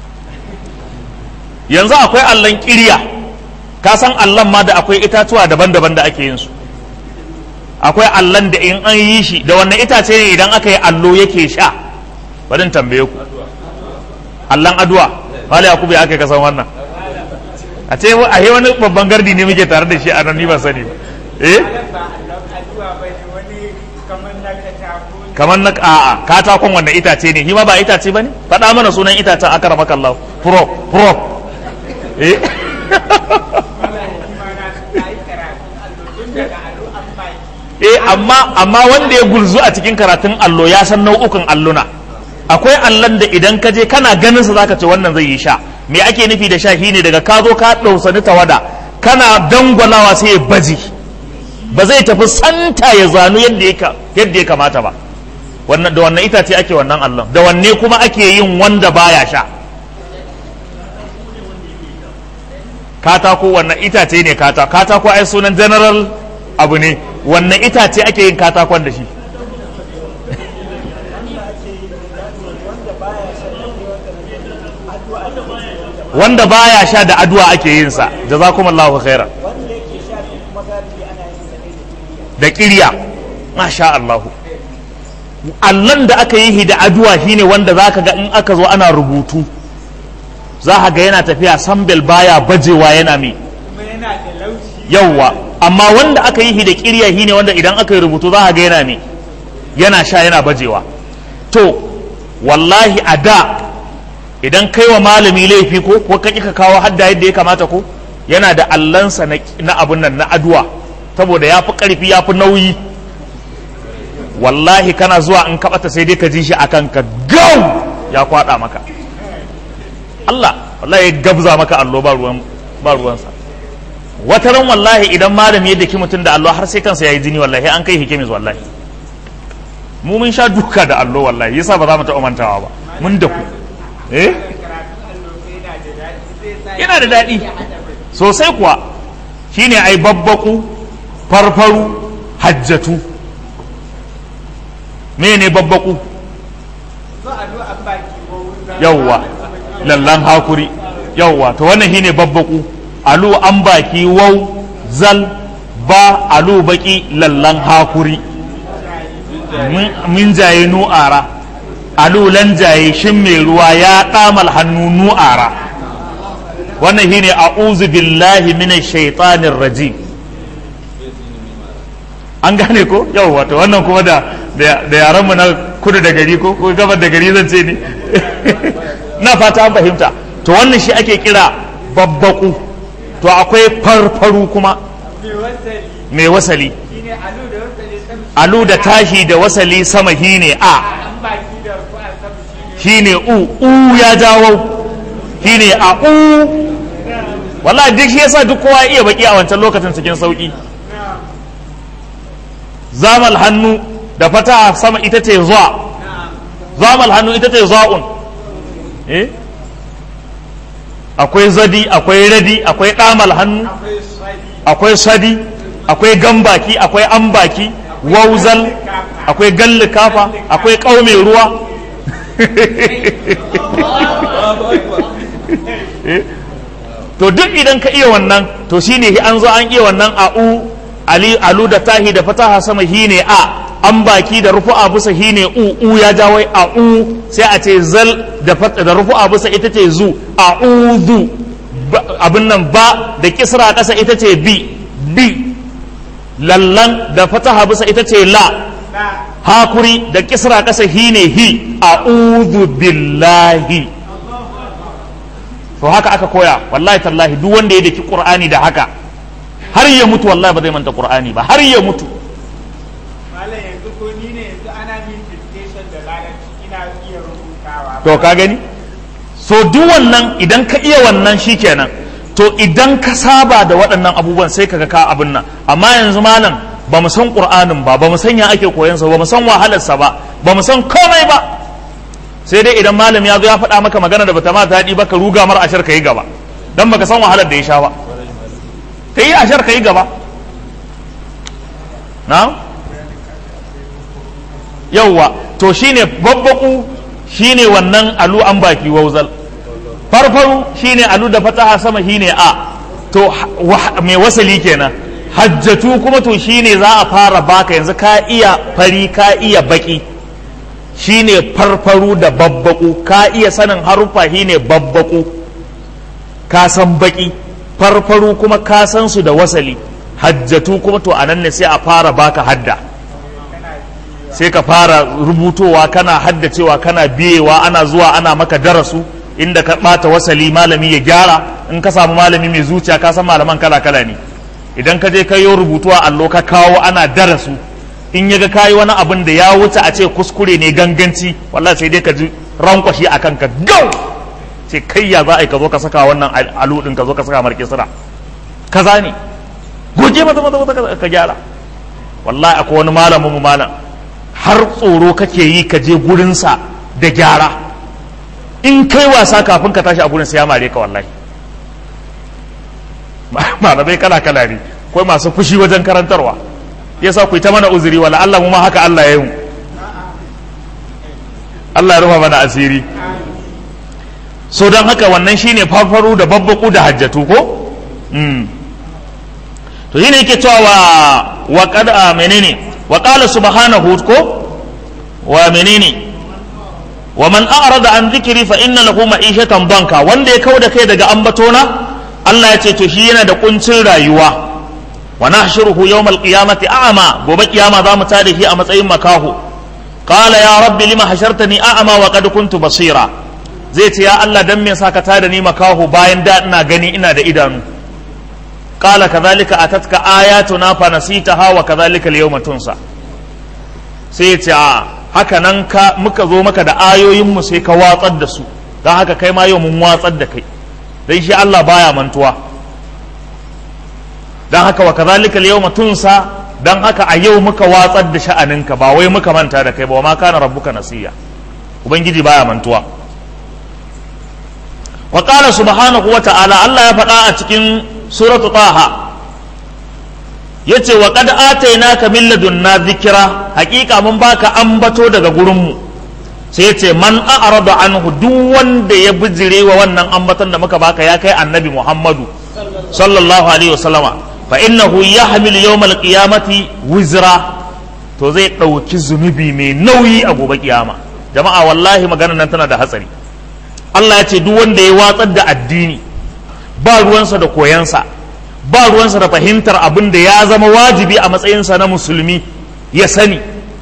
yanzu akwai allon kirya ka san allon ma da akwai itatuwa daban-daban da ake yin su akwai allon da in an yi shi da wannan itace ne idan aka yi allo yake sha bari tambaye ku allon aduwa wale ya kube aka kasan wannan a ce a yi wani babban gardi ne muke tare da shi a nan ni ba sani ba eh kamar na a'a katakon wanda itace ne hima ba itace ba ne faɗa mana sunan itacen aka rama kallahu pro pro eh eh amma amma wanda ya gulzu a cikin karatun allo ya san nau'ukan alluna akwai allon da idan ka je kana ganin sa zaka ce wannan zai yi sha me ake nufi da sha shine daga ka zo ka ɗausani tawada kana dangwalawa sai ya baji ba zai tafi santa ya zanu yadda ya kamata ba wannan da wannan itace ake wannan allon da wanne kuma ake yin wanda baya sha katako wannan itace ne katako katako ai sunan general abu ne wannan itace ake yin katakon da shi wanda baya sha da addu'a ake yin sa jazakumullahu khairan da kirya masha Allahu allon da aka yi da aduwa shine wanda zaka ga in aka zo ana rubutu za ga yana tafiya sambel baya bajewa yana mai yawwa amma wanda aka yi da kirya shine wanda idan aka yi rubutu za ga yana mai yana sha yana bajewa to wallahi a da idan kai wa malami laifi ko ko ka ka kawo hadda yadda ya kamata ko yana da allansa na abun nan na aduwa saboda ya fi ƙarfi ya fi nauyi wallahi kana zuwa in kaɓata sai dai ka ji shi a kanka gau ya kwaɗa maka Allah wallahi ya gabza maka allo ba ruwan ba ruwansa wata ran wallahi idan malami ya daki mutum da allo har sai kansa yayi jini wallahi an kai hikimis wallahi mu mun sha duka da allo wallahi yasa ba za mu taɓa mantawa ba mun da ku eh yana da daɗi sosai kuwa shine ai babbaku farfaru hajjatu mene babbaku yawwa lallan hakuri yawwa to wannan shine babbaku alu an baki wau zal ba alu baki lallan hakuri min jaye nu'ara alu lan jaye shin mai ruwa ya ɗamal hannu nu'ara wannan shine a'udhu billahi minash shaitanir rajim an gane ko yawwa to wannan kuma da da yaran mu na kudu da gari ko ko gabar da gari zan ce ne na fata an fahimta to wannan shi ake kira babbaku to akwai farfaru kuma mai wasali alu da tashi da wasali sama shine a shine u u ya jawo shine a u wallahi duk shi yasa duk kowa iya baki a wancan lokacin cikin sauki zamal hannu da fata sama ita ce zuwa zamal hannu ita ce za'un eh akwai zadi akwai radi akwai ɗamal hannu akwai sadi akwai gambaki akwai ambaki wauzal akwai galli kafa akwai ƙaume ruwa to duk idan ka iya wannan to shine an zo an iya wannan a'u ali alu da tahi da fataha sama hine a an baki da rufu'a bisa hine u u ya ja wai a u sai a ce zal da da rufu'a bisa ita ce zu a'udhu abin nan ba da kisra kasa ita ce bi bi lallan da fataha bisa ita ce la hakuri da kisra kasa hine hi a'udhu billahi to haka aka koya wallahi tallahi duk wanda ya daki qur'ani da haka har ya mutu wallahi ba zai manta qur'ani ba har ya mutu malam yanzu ko ni ne yanzu ana min dictation da larabci ina iya rubutawa to ka gani so duk wannan idan ka iya wannan shikenan to idan ka saba da waɗannan abubuwan sai kaga ka abin nan amma yanzu malam ba mu san qur'anin ba ba mu san ya ake koyan sa ba mu san wahalarsa ba ba mu san komai ba sai dai idan malam ya zo ya faɗa maka magana da bata ma daɗi ba ka ruga mar ashar ka yi gaba dan baka san wahalar da ya sha ba ka yi ashar ka yi gaba na yauwa to shine babbaku shine wannan alu an baki wauzal farfaru shine alu da fataha sama shine a to mai wasali kenan hajjatu kuma to shine za a fara baka yanzu ka iya fari ka iya baki shine farfaru da babbaku ka iya sanin haruffa shine babbaku ka san baki farfaru kuma ka san su da wasali hajjatu kuma to anan ne sai a fara baka hadda sai ka fara rubutowa kana haddacewa kana biyewa ana zuwa ana maka darasu inda ka bata wasali malami ya gyara in ka samu malami mai zuciya ka san malaman kala kala ne idan ka je ka yi rubutu a allo ka kawo ana darasu in ya ga kayi wani abin da ya wuce a ce kuskure ne ganganci wallahi sai dai ka ji rankwashi a kanka gau ce kai ya za a yi ka zo ka saka wannan alu din ka zo ka saka marke sira kaza ne goge maza maza maza ka gyara wallahi akwai wani malamin mu malam har tsoro kake yi ka je gurinsa da gyara in kai wasa kafin ka tashi a gurin sai ya mare ka wallahi malamai kala kala ne akwai masu fushi wajen karantarwa yasa ku ta mana uzuri wala Allah mu ma haka Allah ya yi Allah ya rufa mana asiri so don haka wannan shine farfaru da babbaku da hajjatu ko to shine yake cewa wa wa qad menene wa qala subhanahu ko wa menene wa man a'rada an dhikri fa inna lahu ma'ishatan banka wanda ya kauda kai daga ambatona Allah ya ce to shi yana da kuncin rayuwa wa nahshuruhu yawmal qiyamati a'ma gobe kiyama za mu tada shi a matsayin makaho qala ya rabbi lima hashartani a'ma wa qad kuntu basira zai ce ya Allah dan me yasa ka tada ni makaho bayan da ina gani ina da idanu qala kadhalika atatka ayatuna fa nasitaha wa kadhalika al-yawma tunsa sai ya ce a haka nan ka muka zo maka da ayoyin mu sai ka watsar da su don haka kai ma yau mun watsar da kai don shi Allah baya mantuwa don haka wa kazalika yawma tunsa don haka a yau muka watsar da sha'aninka ba wai muka manta da kai ba wa ma kana rabbuka nasiya ubangiji baya mantuwa wa qala subhanahu wa ta'ala Allah ya faɗa a cikin suratu taha yace wa qad atainaka min ladunna dhikra haƙiƙa mun baka ambato daga gurin mu sai yace man a'rada anhu duk wanda ya bijire wa wannan ambaton da muka baka ya kai annabi Muhammadu sallallahu alaihi wasallama fa innahu yahmilu yawmal qiyamati wizra to zai ɗauki zunubi mai nauyi a gobe kiyama jama'a wallahi maganar nan tana da hatsari Allah ya ce duk wanda ya watsar da addini ba ruwansa da koyansa ba ruwansa da fahimtar abin da ya zama wajibi a matsayinsa na musulmi ya sani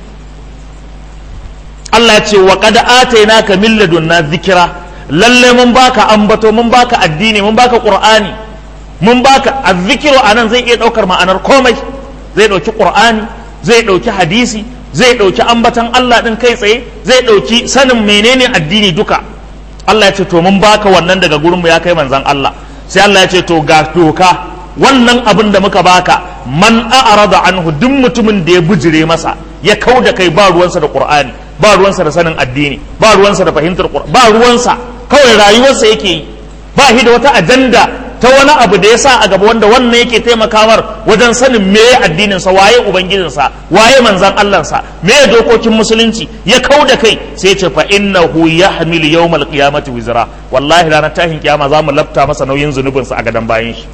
Allah ya ce wa qad atainaka min ladunna dhikra lalle mun baka ambato mun baka addini mun baka qur'ani mun baka azzikiru anan zai iya daukar ma'anar komai zai dauki qur'ani zai dauki hadisi zai dauki ambatan Allah din kai tsaye zai dauki sanin menene addini duka Allah ya ce to mun baka wannan daga gurin mu ya kai manzon Allah sai Allah ya ce to ga doka wannan abin da muka baka man a'rada anhu duk mutumin da ya bujire masa ya kau da kai ba ruwansa da qur'ani ba ruwansa da sanin addini ba ruwansa da fahimtar qur'ani ba ruwansa kawai rayuwarsa yake yi ba shi da wata ajanda ta wani abu da ya sa a gaba wanda wannan yake taimakawar wajen sanin me addininsa waye ubangijinsa waye manzan Allahnsa me dokokin musulunci ya kau da kai sai ce fa innahu yahmilu yawmal qiyamati wizra wallahi ranar tahin kiyama za mu lafta masa nauyin zunubinsa a gadan bayan shi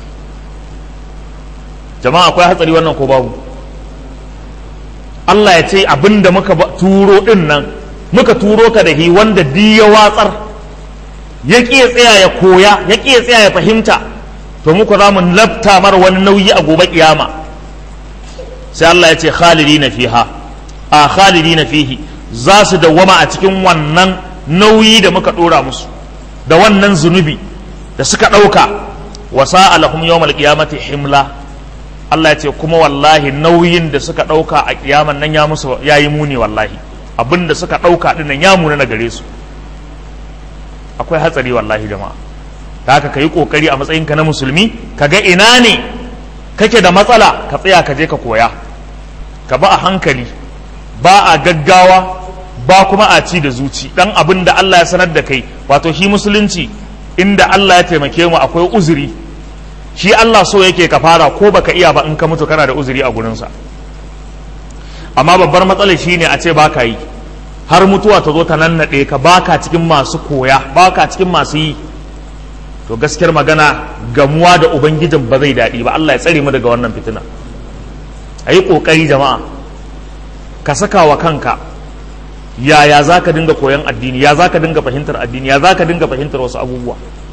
jama'a akwai hatsari wannan ko babu Allah ya ce abinda muka turo din nan muka turo ka da hi wanda di ya watsar ya ƙi tsaya ya koya ya ƙi tsaya ya fahimta to muku za mu lafta mar wani nauyi a gobe kiyama sai Allah ya ce khalidi na fiha a khalidi na fihi za su dawwama a cikin wannan nauyi da muka ɗora musu da wannan zunubi da suka ɗauka wa sa'alahum yawmal qiyamati himla Allah ya ce kuma wallahi nauyin da suka ɗauka a kiyaman nan ya musu yayi muni wallahi abin da suka ɗauka ɗin nan ya muna na gare su akwai hatsari wallahi jama'a da haka ka yi ƙoƙari a matsayinka na musulmi ka ga ina ne kake da matsala ka tsaya ka je ka koya ka ba a hankali ba a gaggawa ba kuma a ci da zuci dan abin da Allah ya sanar da kai wato shi musulunci inda Allah ya taimake mu akwai uzuri shi Allah so yake ka fara ko baka iya ba in ka mutu kana da uzuri a gurinsa amma babbar matsalar shine a ce baka yi har mutuwa ta zo ta nannaɗe ka baka cikin masu koya baka cikin masu yi to gaskiyar magana gamuwa da ubangijin ba zai daɗi ba Allah ya tsare mu daga wannan fitina a yi ƙoƙari jama'a ka saka wa kanka yaya za ka dinga koyon addini ya za ka dinga fahimtar addini ya za ka dinga fahimtar wasu abubuwa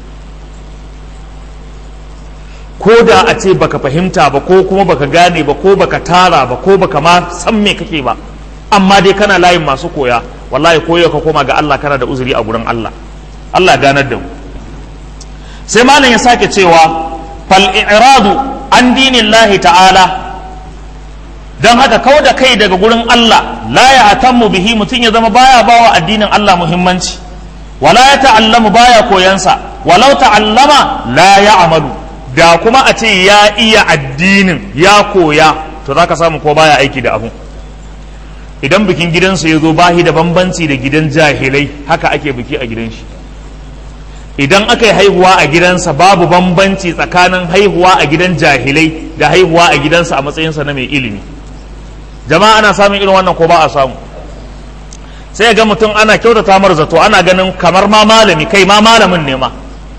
ko da a ce baka fahimta ba ko kuma baka gane ba ko baka tara ba ko baka ma san me kake ba amma dai kana layin masu koya wallahi koyo ka koma ga Allah kana da uzuri a gurin Allah Allah ganar da mu sai malam ya sake cewa fal i'radu an dinillahi ta'ala dan haka kau da kai daga gurin Allah la ya atammu bihi mutum ya zama baya bawa addinin Allah muhimmanci wala ya ta'allamu baya koyansa walau ta'allama la ya amalu da kuma a ce ya iya addinin ya koya to zaka samu ko baya aiki da abu idan bikin gidansu ya zo bahi da bambanci da gidan jahilai haka ake biki a gidan shi idan aka yi haihuwa a gidansa babu bambanci tsakanin haihuwa a gidan jahilai da haihuwa a gidansa a matsayinsa na mai ilimi jama'a ana samun irin wannan ko ba a samu sai ga mutum ana kyautata mar zato ana ganin kamar ma malami kai ma malamin ne ma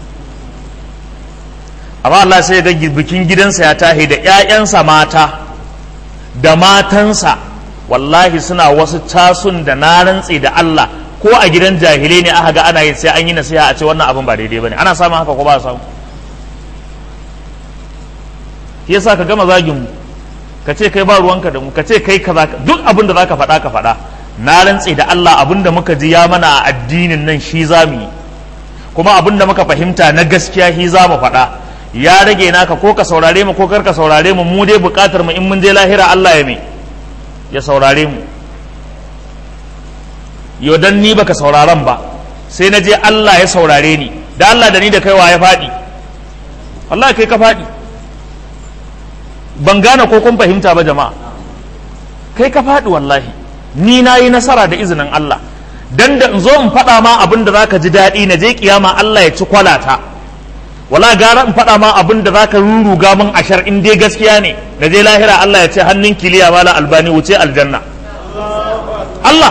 amma Allah sai ga bikin gidansa ya tahi da 'ya'yansa mata da matansa wallahi suna wasu tasun da na rantse da Allah ko a gidan jahilai ne aka ga ana yi sai an yi nasiha a ce wannan abin ba daidai bane ana samun haka ko ba samu yasa ka gama zagin mu ka ce kai ba ruwanka da mu ka ce kai kaza duk abin da zaka faɗa ka faɗa na rantse da Allah abin da muka ji ya mana a addinin nan shi za mu yi kuma abin da muka fahimta na gaskiya shi za mu faɗa ya rage naka ko ka saurare mu ko kar ka saurare mu mu dai buƙatar mu in mun je lahira Allah ya mai ya saurare mu yau dan ni baka sauraron ba sai na je Allah ya saurare ni da Allah da ni da kaiwa ya faɗi wallahi kai ka faɗi ban gane ko kun fahimta ba jama'a kai ka faɗi wallahi ni na yi nasara da izinin Allah dan da in zo in faɗa ma abin da zaka ji daɗi na je kiyama Allah ya ci kwalata wala gara in faɗa ma abin da zaka ruruga min ashar in dai gaskiya ne da je lahira Allah ya ce hannun kiliya mala albani wuce aljanna Allah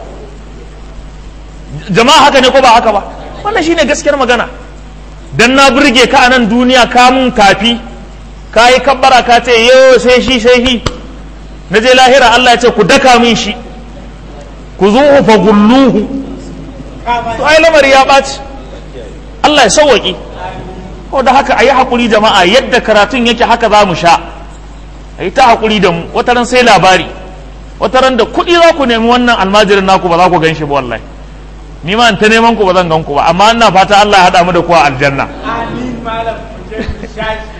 jama'a haka ne ko ba haka ba wannan shine gaskiyar magana dan na burge ka a nan duniya ka mun kafi ka yi kabbara ka ce yo sai shi sai shi na je lahira Allah ya ce ku daka min shi ku zuhu fa gulluhu to ai lamari ya ɓaci Allah ya sauwaƙi ko da haka a yi haƙuri jama'a yadda karatun yake haka za mu sha a yi ta haƙuri da mu wataran sai labari wataran da kuɗi za ku nemi wannan almajirin naku ba za ku gan shi ba wallahi ni ma ta neman ku ba zan gan ku ba amma ina fata Allah ya haɗa mu da ku a aljanna amin malam ku je ku shashi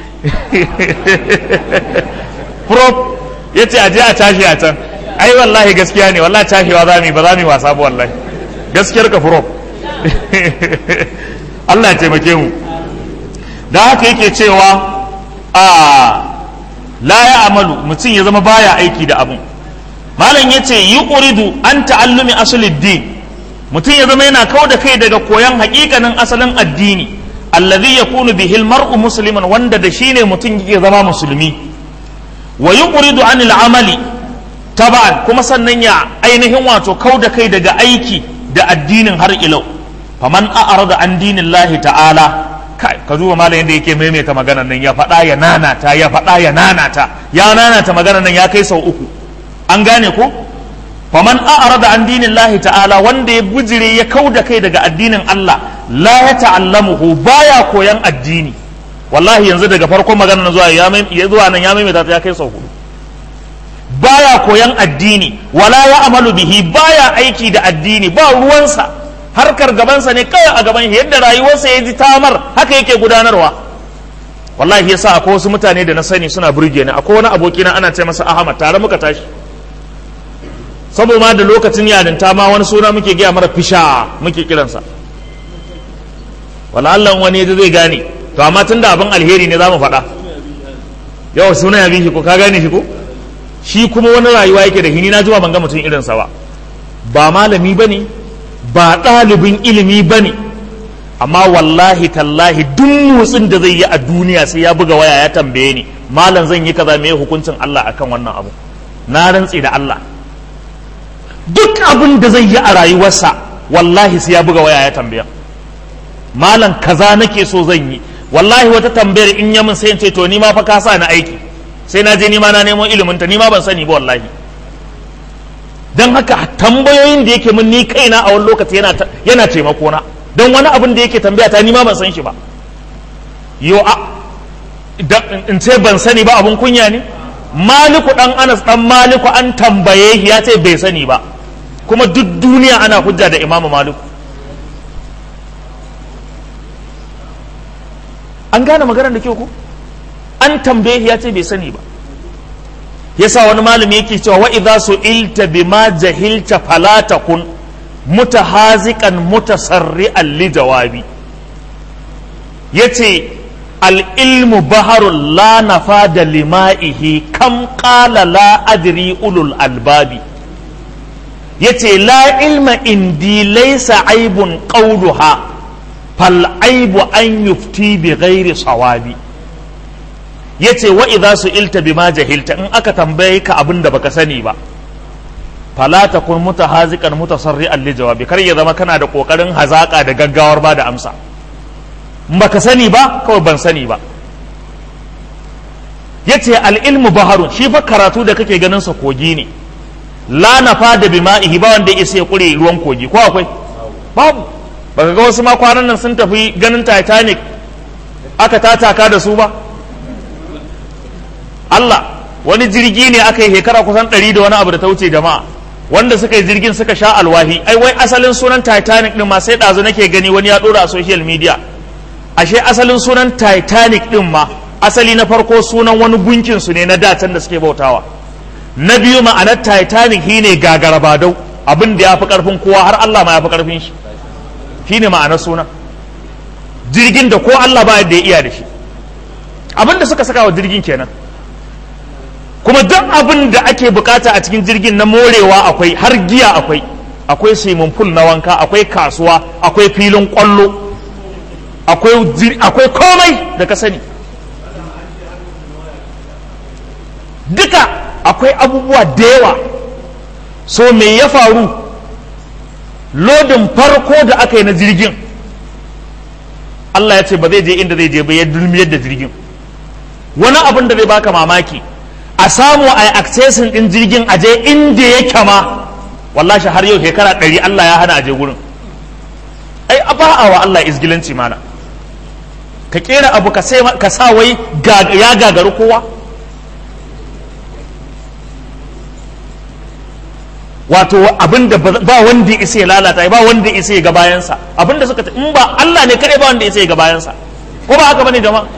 prof ya ce aje a tashi a can ai wallahi gaskiya ne wallahi tashiwa za mu yi ba za mu yi wasa ba wallahi gaskiyar ka prof Allah ya taimake mu da haka yake cewa a la ya amalu mutum ya zama baya aiki da abun malam ya ce yi uridu an ta'allumi asulid din mutum ya zama yana kau da kai daga koyon hakikanin asalin addini allazi yakunu bihil mar'u musliman wanda da shine mutum yake zama musulmi wa yuqridu anil amali taba'an kuma sannan ya ainihin wato kau da kai daga aiki da addinin har ilau faman a'rada an dinillahi ta'ala kai ka duba malam yadda yake maimaita maganar nan ya faɗa ya nanata ya faɗa ya nanata ya nanata maganar nan ya kai sau uku an gane ko faman a'rada an dinillahi ta'ala wanda ya bujire ya kau da kai daga addinin Allah la ya ta'allamuhu baya koyan addini wallahi yanzu daga farkon maganar zuwa ya zuwa nan ya maimaita ta ya kai sau hudu baya koyan addini wala ya amalu bihi baya aiki da addini ba ruwansa harkar gabansa ne kawai a gaban yadda rayuwarsa ya ji tamar haka yake gudanarwa wallahi yasa akwai wasu mutane da na sani suna burge ni akwai wani abokina ana ce masa Ahmad tare muka tashi saboda ma da lokacin yarinta ma wani suna muke gaya mara fisha muke kiransa wala Allah wani yaji zai gane to amma tun da abin alheri ne za mu faɗa yawa suna ya bi shi ko ka gane shi ko shi kuma wani rayuwa yake da hini na jima ban ga mutum irinsa ba ba malami ba ne ba ɗalibin ilimi ba ne amma wallahi tallahi duk motsin da zai yi a duniya sai ya buga waya ya tambaye ni malam zan yi kaza me hukuncin Allah akan wannan abu na rantse da Allah duk abin da zai yi a rayuwarsa wallahi sai ya buga waya ya tambaya malam kaza nake so zan yi wallahi wata tambayar in yamin sai in ce to ni ma fa ka sa na aiki sai na je ni ma na nemo ilimin ta ni ma ban sani ba wallahi dan haka tambayoyin da yake min ni kaina a wani lokaci yana yana taimako na dan wani abin da yake tambaya ta ni ma ban san shi ba yo a in ce ban sani ba abun kunya ne maliku dan anas dan maliku an tambaye shi ya ce bai sani ba kuma duk duniya ana hujja da imamu maliku an gane maganar da kyau ko an tambaye ya ce bai sani ba yasa wani malami yake cewa wa idza su'ilta bima jahilta fala takun mutahaziqan mutasarri'an li jawabi yace al ilmu baharul la nafada lima'ihi kam qala la adri ulul albabi yace la ilma indi laysa aibun qawluha fal aibu an yufti bi ghairi sawabi yace wa idza su'ilta bima jahilta in aka tambaye ka abin da baka sani ba fala takun mutahaziqan mutasarri'an li jawabi kar ya zama kana da kokarin hazaka da gaggawar ba da amsa in baka sani ba kawai ban sani ba yace al ilmu baharun shi fa karatu da kake ganin sa kogi ne la nafa da bima'ihi ba wanda ya ya kure ruwan kogi ko akwai babu baka ga wasu ma kwanan nan sun tafi ganin titanic aka tataka da su ba Allah wani jirgi ne aka yi shekara kusan ɗari da wani abu da ta wuce jama'a wanda suka yi jirgin suka sha alwahi ai wai asalin sunan titanic din ma sai ɗazu nake gani wani ya ɗora a social media ashe asalin sunan titanic din ma asali na farko sunan wani gunkin su ne na datan da suke bautawa na biyu ma'anar titanic shine gagarabadau abin da ya fi karfin kowa har Allah ma ya fi karfin shi shine ma'anar suna jirgin da ko Allah ba yadda ya iya da shi abin da suka saka wa jirgin kenan kuma duk abin da ake bukata a cikin jirgin na morewa akwai har giya akwai akwai swimming pool na wanka akwai kasuwa akwai filin kwallo akwai komai da ka sani duka akwai abubuwa da yawa so me ya faru lodin farko da aka yi na jirgin Allah ya ce ba zai je inda zai je ba ya dulmiyar da jirgin wani abin da zai baka mamaki a samu a yi accessin din jirgin a je inda ya kama wallashi har yau shekara ɗari Allah ya hana a je gurin ai a wa Allah izgilanci mana ka kera abu ka sa wai ya gagaru kowa wato abin da ba wanda ya isa ya lalata ba wanda ya isa ya ga bayansa abin da suka in ba Allah ne kadai ba wanda ya isa ya ga bayansa ko ba haka bane jama'a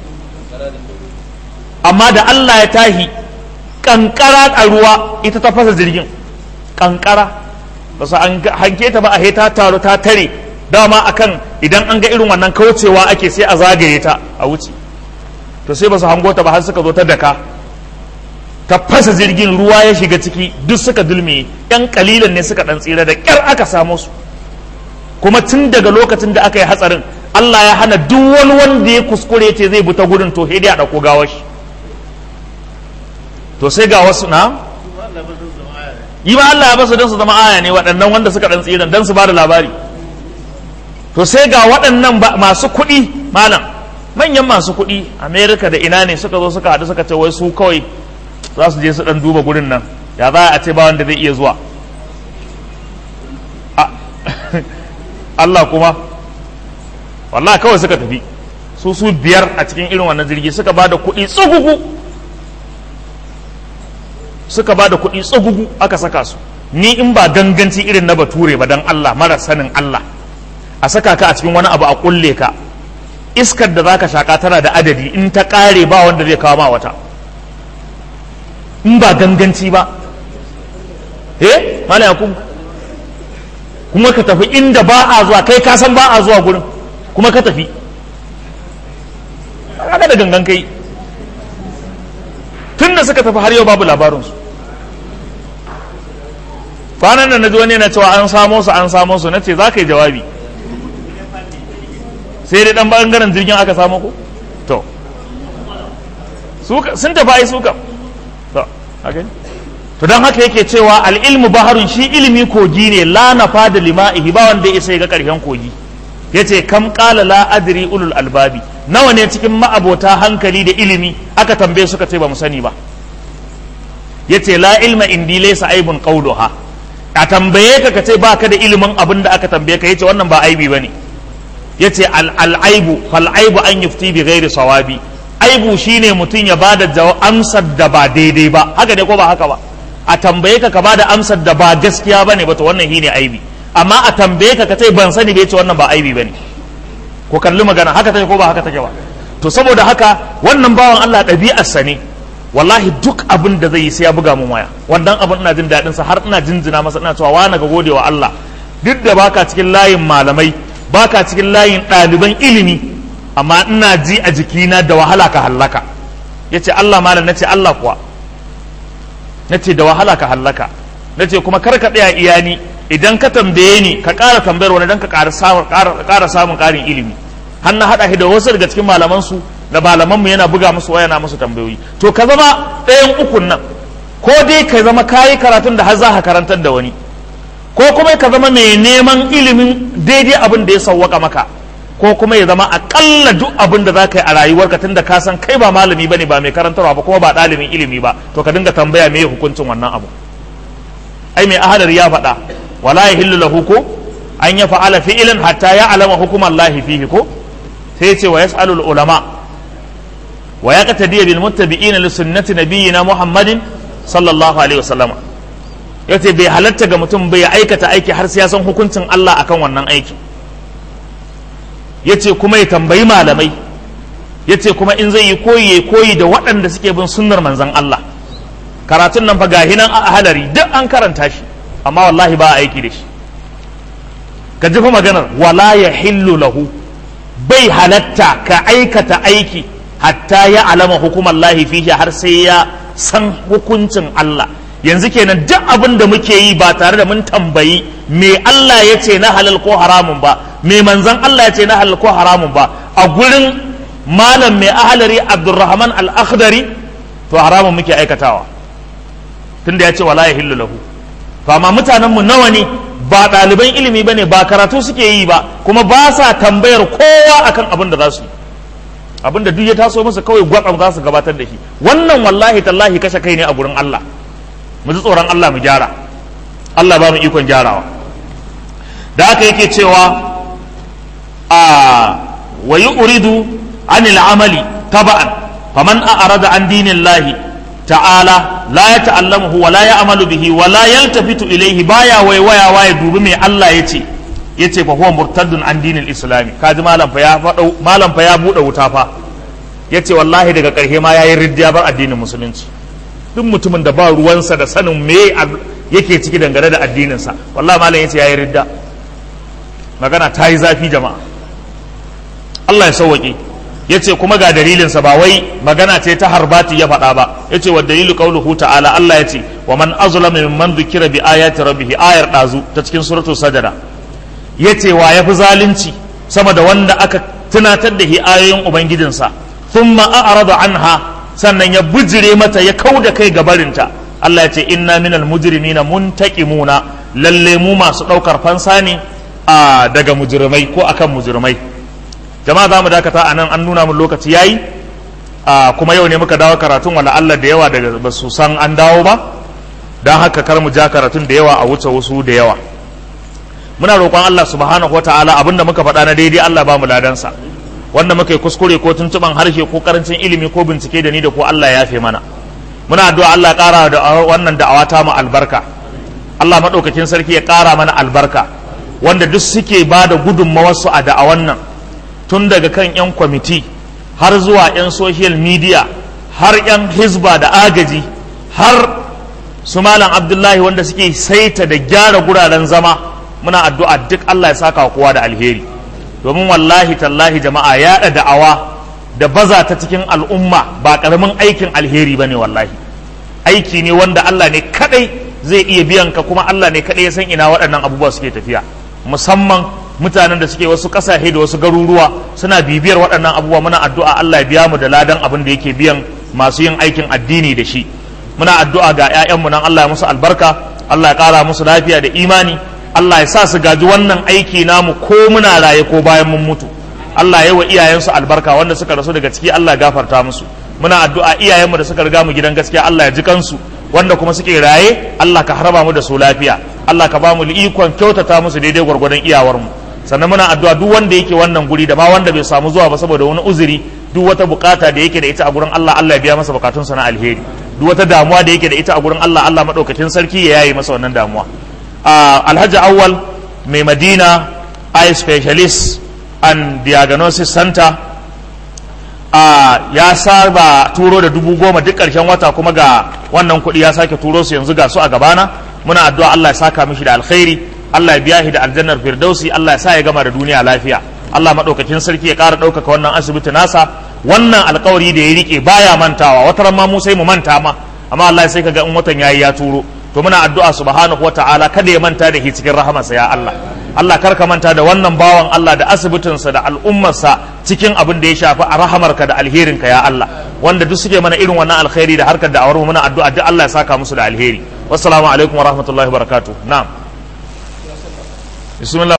amma da Allah ya tahi kankara a ruwa ita ta fasa jirgin kankara ba su an hanke ta ba a ta taru ta tare dama akan idan an ga irin wannan kaucewa ake sai a zagaye ta a wuce to sai ba su hango ta ba har suka zo ta daka ta fasa jirgin ruwa ya shiga ciki duk suka dulme yan kalilan ne suka dan tsira da kyar aka samu su kuma tun daga lokacin da aka yi hatsarin Allah ya hana duk wani wanda ya kuskure ce zai bi ta gudun to sai dai a dauko gawar shi to sai ga wasu na yi ma Allah ya basu don su zama aya ne waɗannan wanda suka dan tsira don su ba da labari to sai ga waɗannan masu kuɗi malam manyan masu kuɗi amerika da ina ne suka zo suka haɗu suka ce wai su kawai za su je su ɗan duba gurin nan ya za a ce ba wanda zai iya zuwa Allah kuma wallah kawai suka tafi su su biyar a cikin irin wannan jirgi suka ba da kuɗi tsugugu suka ba da kuɗi tsugugu aka saka su ni in ba ganganci irin na bature ba dan Allah mara sanin Allah a saka ka a cikin wani abu a kulle ka iskar da zaka shaka tana da adadi in ta kare ba wanda zai kawo ma wata in ba ganganci ba eh mala yakub kuma ka tafi inda ba a zuwa kai ka san ba a zuwa gurin kuma ka tafi kaga da gangan kai tun da suka tafi har yau babu labarinsu kwanan nan na ji wani yana cewa an samo su an samo su na ce za ka yi jawabi sai dai dan bangaren jirgin aka samu ko to sun tafi ai suka to haka to don haka yake cewa al'ilmu baharun shi ilimi kogi ne la nafa da lima'ihi ba wanda ya ga karshen kogi yace kam qala la adri ulul albabi nawa ne cikin ma'abota hankali da ilimi aka tambaye suka ce ba mu sani ba yace la ilma indi laysa aibun qawluha a tambaye ka ka ce baka da ilimin abin da aka tambaye ka yace wannan ba aibi bane yace al'aibu fal'aibu an yufti bi ghairi sawabi aibu shine mutum ya bada amsar da ba daidai ba haka ne ko ba haka ba a tambaye ka ka bada amsar da ba gaskiya bane ba to wannan shine aibi amma a tambaye ka ka ce ban sani bai ce wannan ba aibi bane ko kalli magana haka take ko ba haka take ba to saboda haka wannan bawan Allah ɗabi'arsa ne wallahi duk abin da zai yi sai ya buga mun waya wannan abin ina jin daɗin sa har ina jinjina masa ina cewa wani ga gode wa Allah duk da baka cikin layin malamai baka cikin layin ɗaliban ilimi amma ina ji a jikina da wahala ka hallaka yace Allah malam nace Allah kuwa nace da wahala ka hallaka nace kuma kar ka tsaya iyani idan ka tambaye ni ka ƙara tambayar wani dan ka ƙara samun ƙarin ilimi har na haɗa shi da wasu daga cikin malaman su da malamanmu yana buga musu waya na musu tambayoyi to ka zama ɗayan ukun nan ko dai ka zama kayi karatun da har za ka karantar da wani ko kuma ka zama mai neman ilimin daidai abin da ya sauwaka maka ko kuma ya zama akalla duk abin da za ka yi a rayuwarka tun da ka san kai ba malami bane ba mai karantarwa ba kuma ba ɗalibin ilimi ba to ka dinga tambaya me hukuncin wannan abu ai mai ahadar ya faɗa wala yahillu lahu ko an ya fa'ala fi'lan hatta ya alama hukuman lahi fihi ko sai ce wa yas'alul ulama wa ya qatadiya bil muttabi'ina li sunnati nabiyyina muhammadin sallallahu alaihi wasallam yace bai halatta ga mutum bai aikata aiki har sai ya san hukuncin Allah akan wannan aiki yace kuma ya tambayi malamai yace kuma in zai yi koyi ya koyi da waɗanda suke bin sunnar manzon Allah karatun nan fa gahi nan a halari duk an karanta shi amma wallahi ba a aiki da shi ka ji fa maganar wala yahillu lahu bai halatta ka aikata aiki hatta ya alama hukumar lahi fihi har sai ya san hukuncin Allah yanzu kenan duk abin da muke yi ba tare da mun tambayi me Allah ya ce na halal ko haramun ba me manzon Allah ya ce na halal ko haramun ba a gurin malam mai ahalari Abdulrahman al-Akhdari to haramun muke aikatawa tunda ya ce wala yahillu lahu to amma mutanen mu nawa ne ba ɗaliban ilimi bane ba karatu suke yi ba kuma ba sa tambayar kowa akan abin da za su yi abin da duk ya taso masa kawai gwatsam za su gabatar da shi wannan wallahi tallahi kashe kai ne a gurin Allah mu ji tsoron Allah mu gyara Allah ba mu ikon gyarawa da haka yake cewa a wa uridu anil amali taba'an faman a'rada an dinillahi ta'ala la ya ta'allamuhu wa la ya'malu bihi wa la yaltafitu ilayhi baya waiwaya ya dubi me Allah yace yace fa huwa murtaddun an dinil islami kaji malam fa ya fada malam fa ya bude wuta fa yace wallahi daga karshe ma yayi riddiya bar addinin musulunci duk mutumin da ba ruwansa da sanin me yake ciki dangane da addininsa wallahi malam yace yayi ridda magana ta yi zafi jama'a Allah ya sauwaƙe ya ce kuma ga dalilinsa ba wai magana ce ta harbati ya faɗa ba ya ce wa dalilu qauluhu ta'ala Allah ya ce wa man azlama mimman dhukira bi ayati rabbih ayar dazu ta cikin suratul sajada ya ce wa yafi zalunci sama da wanda aka tunatar da shi ayoyin ubangijinsa thumma a'rada anha sannan ya bujire mata ya kauda kai gabarinta Allah ya ce inna minal mujrimina muntaqimuna lalle mu masu ɗaukar fansa ne daga mujrimai ko akan mujrimai jama'a za mu dakata a nan an nuna mun lokaci yayi kuma yau ne muka dawo karatun wala Allah da yawa daga ba su san an dawo ba don haka kar mu ja karatun da yawa a wuce wasu da yawa muna roƙon Allah subhanahu wa ta'ala abinda muka faɗa na daidai Allah ba mu ladansa wanda muka yi kuskure ko tuntuban harshe ko karancin ilimi ko bincike da ni da ko Allah ya yafe mana muna addu'a Allah ƙara da wannan da'awa ta mu albarka Allah maɗaukakin sarki ya ƙara mana albarka wanda duk suke ba da gudunmawarsu a da'awan nan tun daga kan 'yan kwamiti har zuwa 'yan social media har 'yan hizba da agaji har su malam abdullahi wanda suke saita da gyara guraren zama muna addu'a duk Allah ya saka kowa da alheri domin wallahi tallahi jama'a yaɗa da'awa da baza ta cikin al'umma ba ƙaramin aikin alheri ba ne wallahi aiki ne wanda Allah ne kaɗai zai iya biyan ka kuma Allah ne kaɗai ya san ina waɗannan abubuwa suke tafiya musamman mutanen da suke wasu kasashe da wasu garuruwa suna bibiyar waɗannan abubuwa muna addu'a Allah ya biya mu da ladan abin da yake biyan masu yin aikin addini da shi muna addu'a ga 'ya'yanmu nan Allah ya musu albarka Allah ya ƙara musu lafiya da imani Allah ya sa su gaji wannan aiki namu ko muna raye ko bayan mun mutu Allah ya wa iyayensu albarka wanda suka rasu daga ciki Allah ya gafarta musu muna addu'a iyayenmu da suka riga mu gidan gaskiya Allah ya ji kansu wanda kuma suke raye Allah ka harba mu da su lafiya Allah ka ba mu ikon kyautata musu daidai gwargwadon iyawarmu sannan muna addu'a duk wanda yake wannan guri da ma wanda bai samu zuwa ba saboda wani uzuri duk wata bukata da yake da ita a gurin Allah Allah ya biya masa bukatunsa na alheri duk wata damuwa da yake da ita a gurin Allah Allah madaukakin sarki ya yayi masa wannan damuwa Alhaji Awwal mai Madina eye specialist and diagnosis center ya saba turo da dubu goma duk ƙarshen wata kuma ga wannan kuɗi ya sake turo su yanzu ga su a gabana muna addu'a Allah ya saka mishi da alkhairi Allah ya biya shi da aljannar firdausi Allah ya sa ya gama da duniya lafiya Allah madaukakin sarki ya ƙara ɗaukaka wannan asibiti nasa wannan alkawari da ya rike baya mantawa wata ran ma mu sai mu manta ma amma Allah ya sai kaga in watan yayi ya turo to muna addu'a subhanahu wata'ala kada ya manta da shi cikin rahamarsa ya Allah Allah kar ka manta da wannan bawan Allah da asibitinsa da al'ummarsa cikin abin da ya shafi a rahamarka da alherinka ya Allah wanda duk suke mana irin wannan alkhairi da harkar da awar muna addu'a duk Allah ya saka musu da alheri wassalamu alaikum wa rahmatullahi wa barakatuh na'am bismillah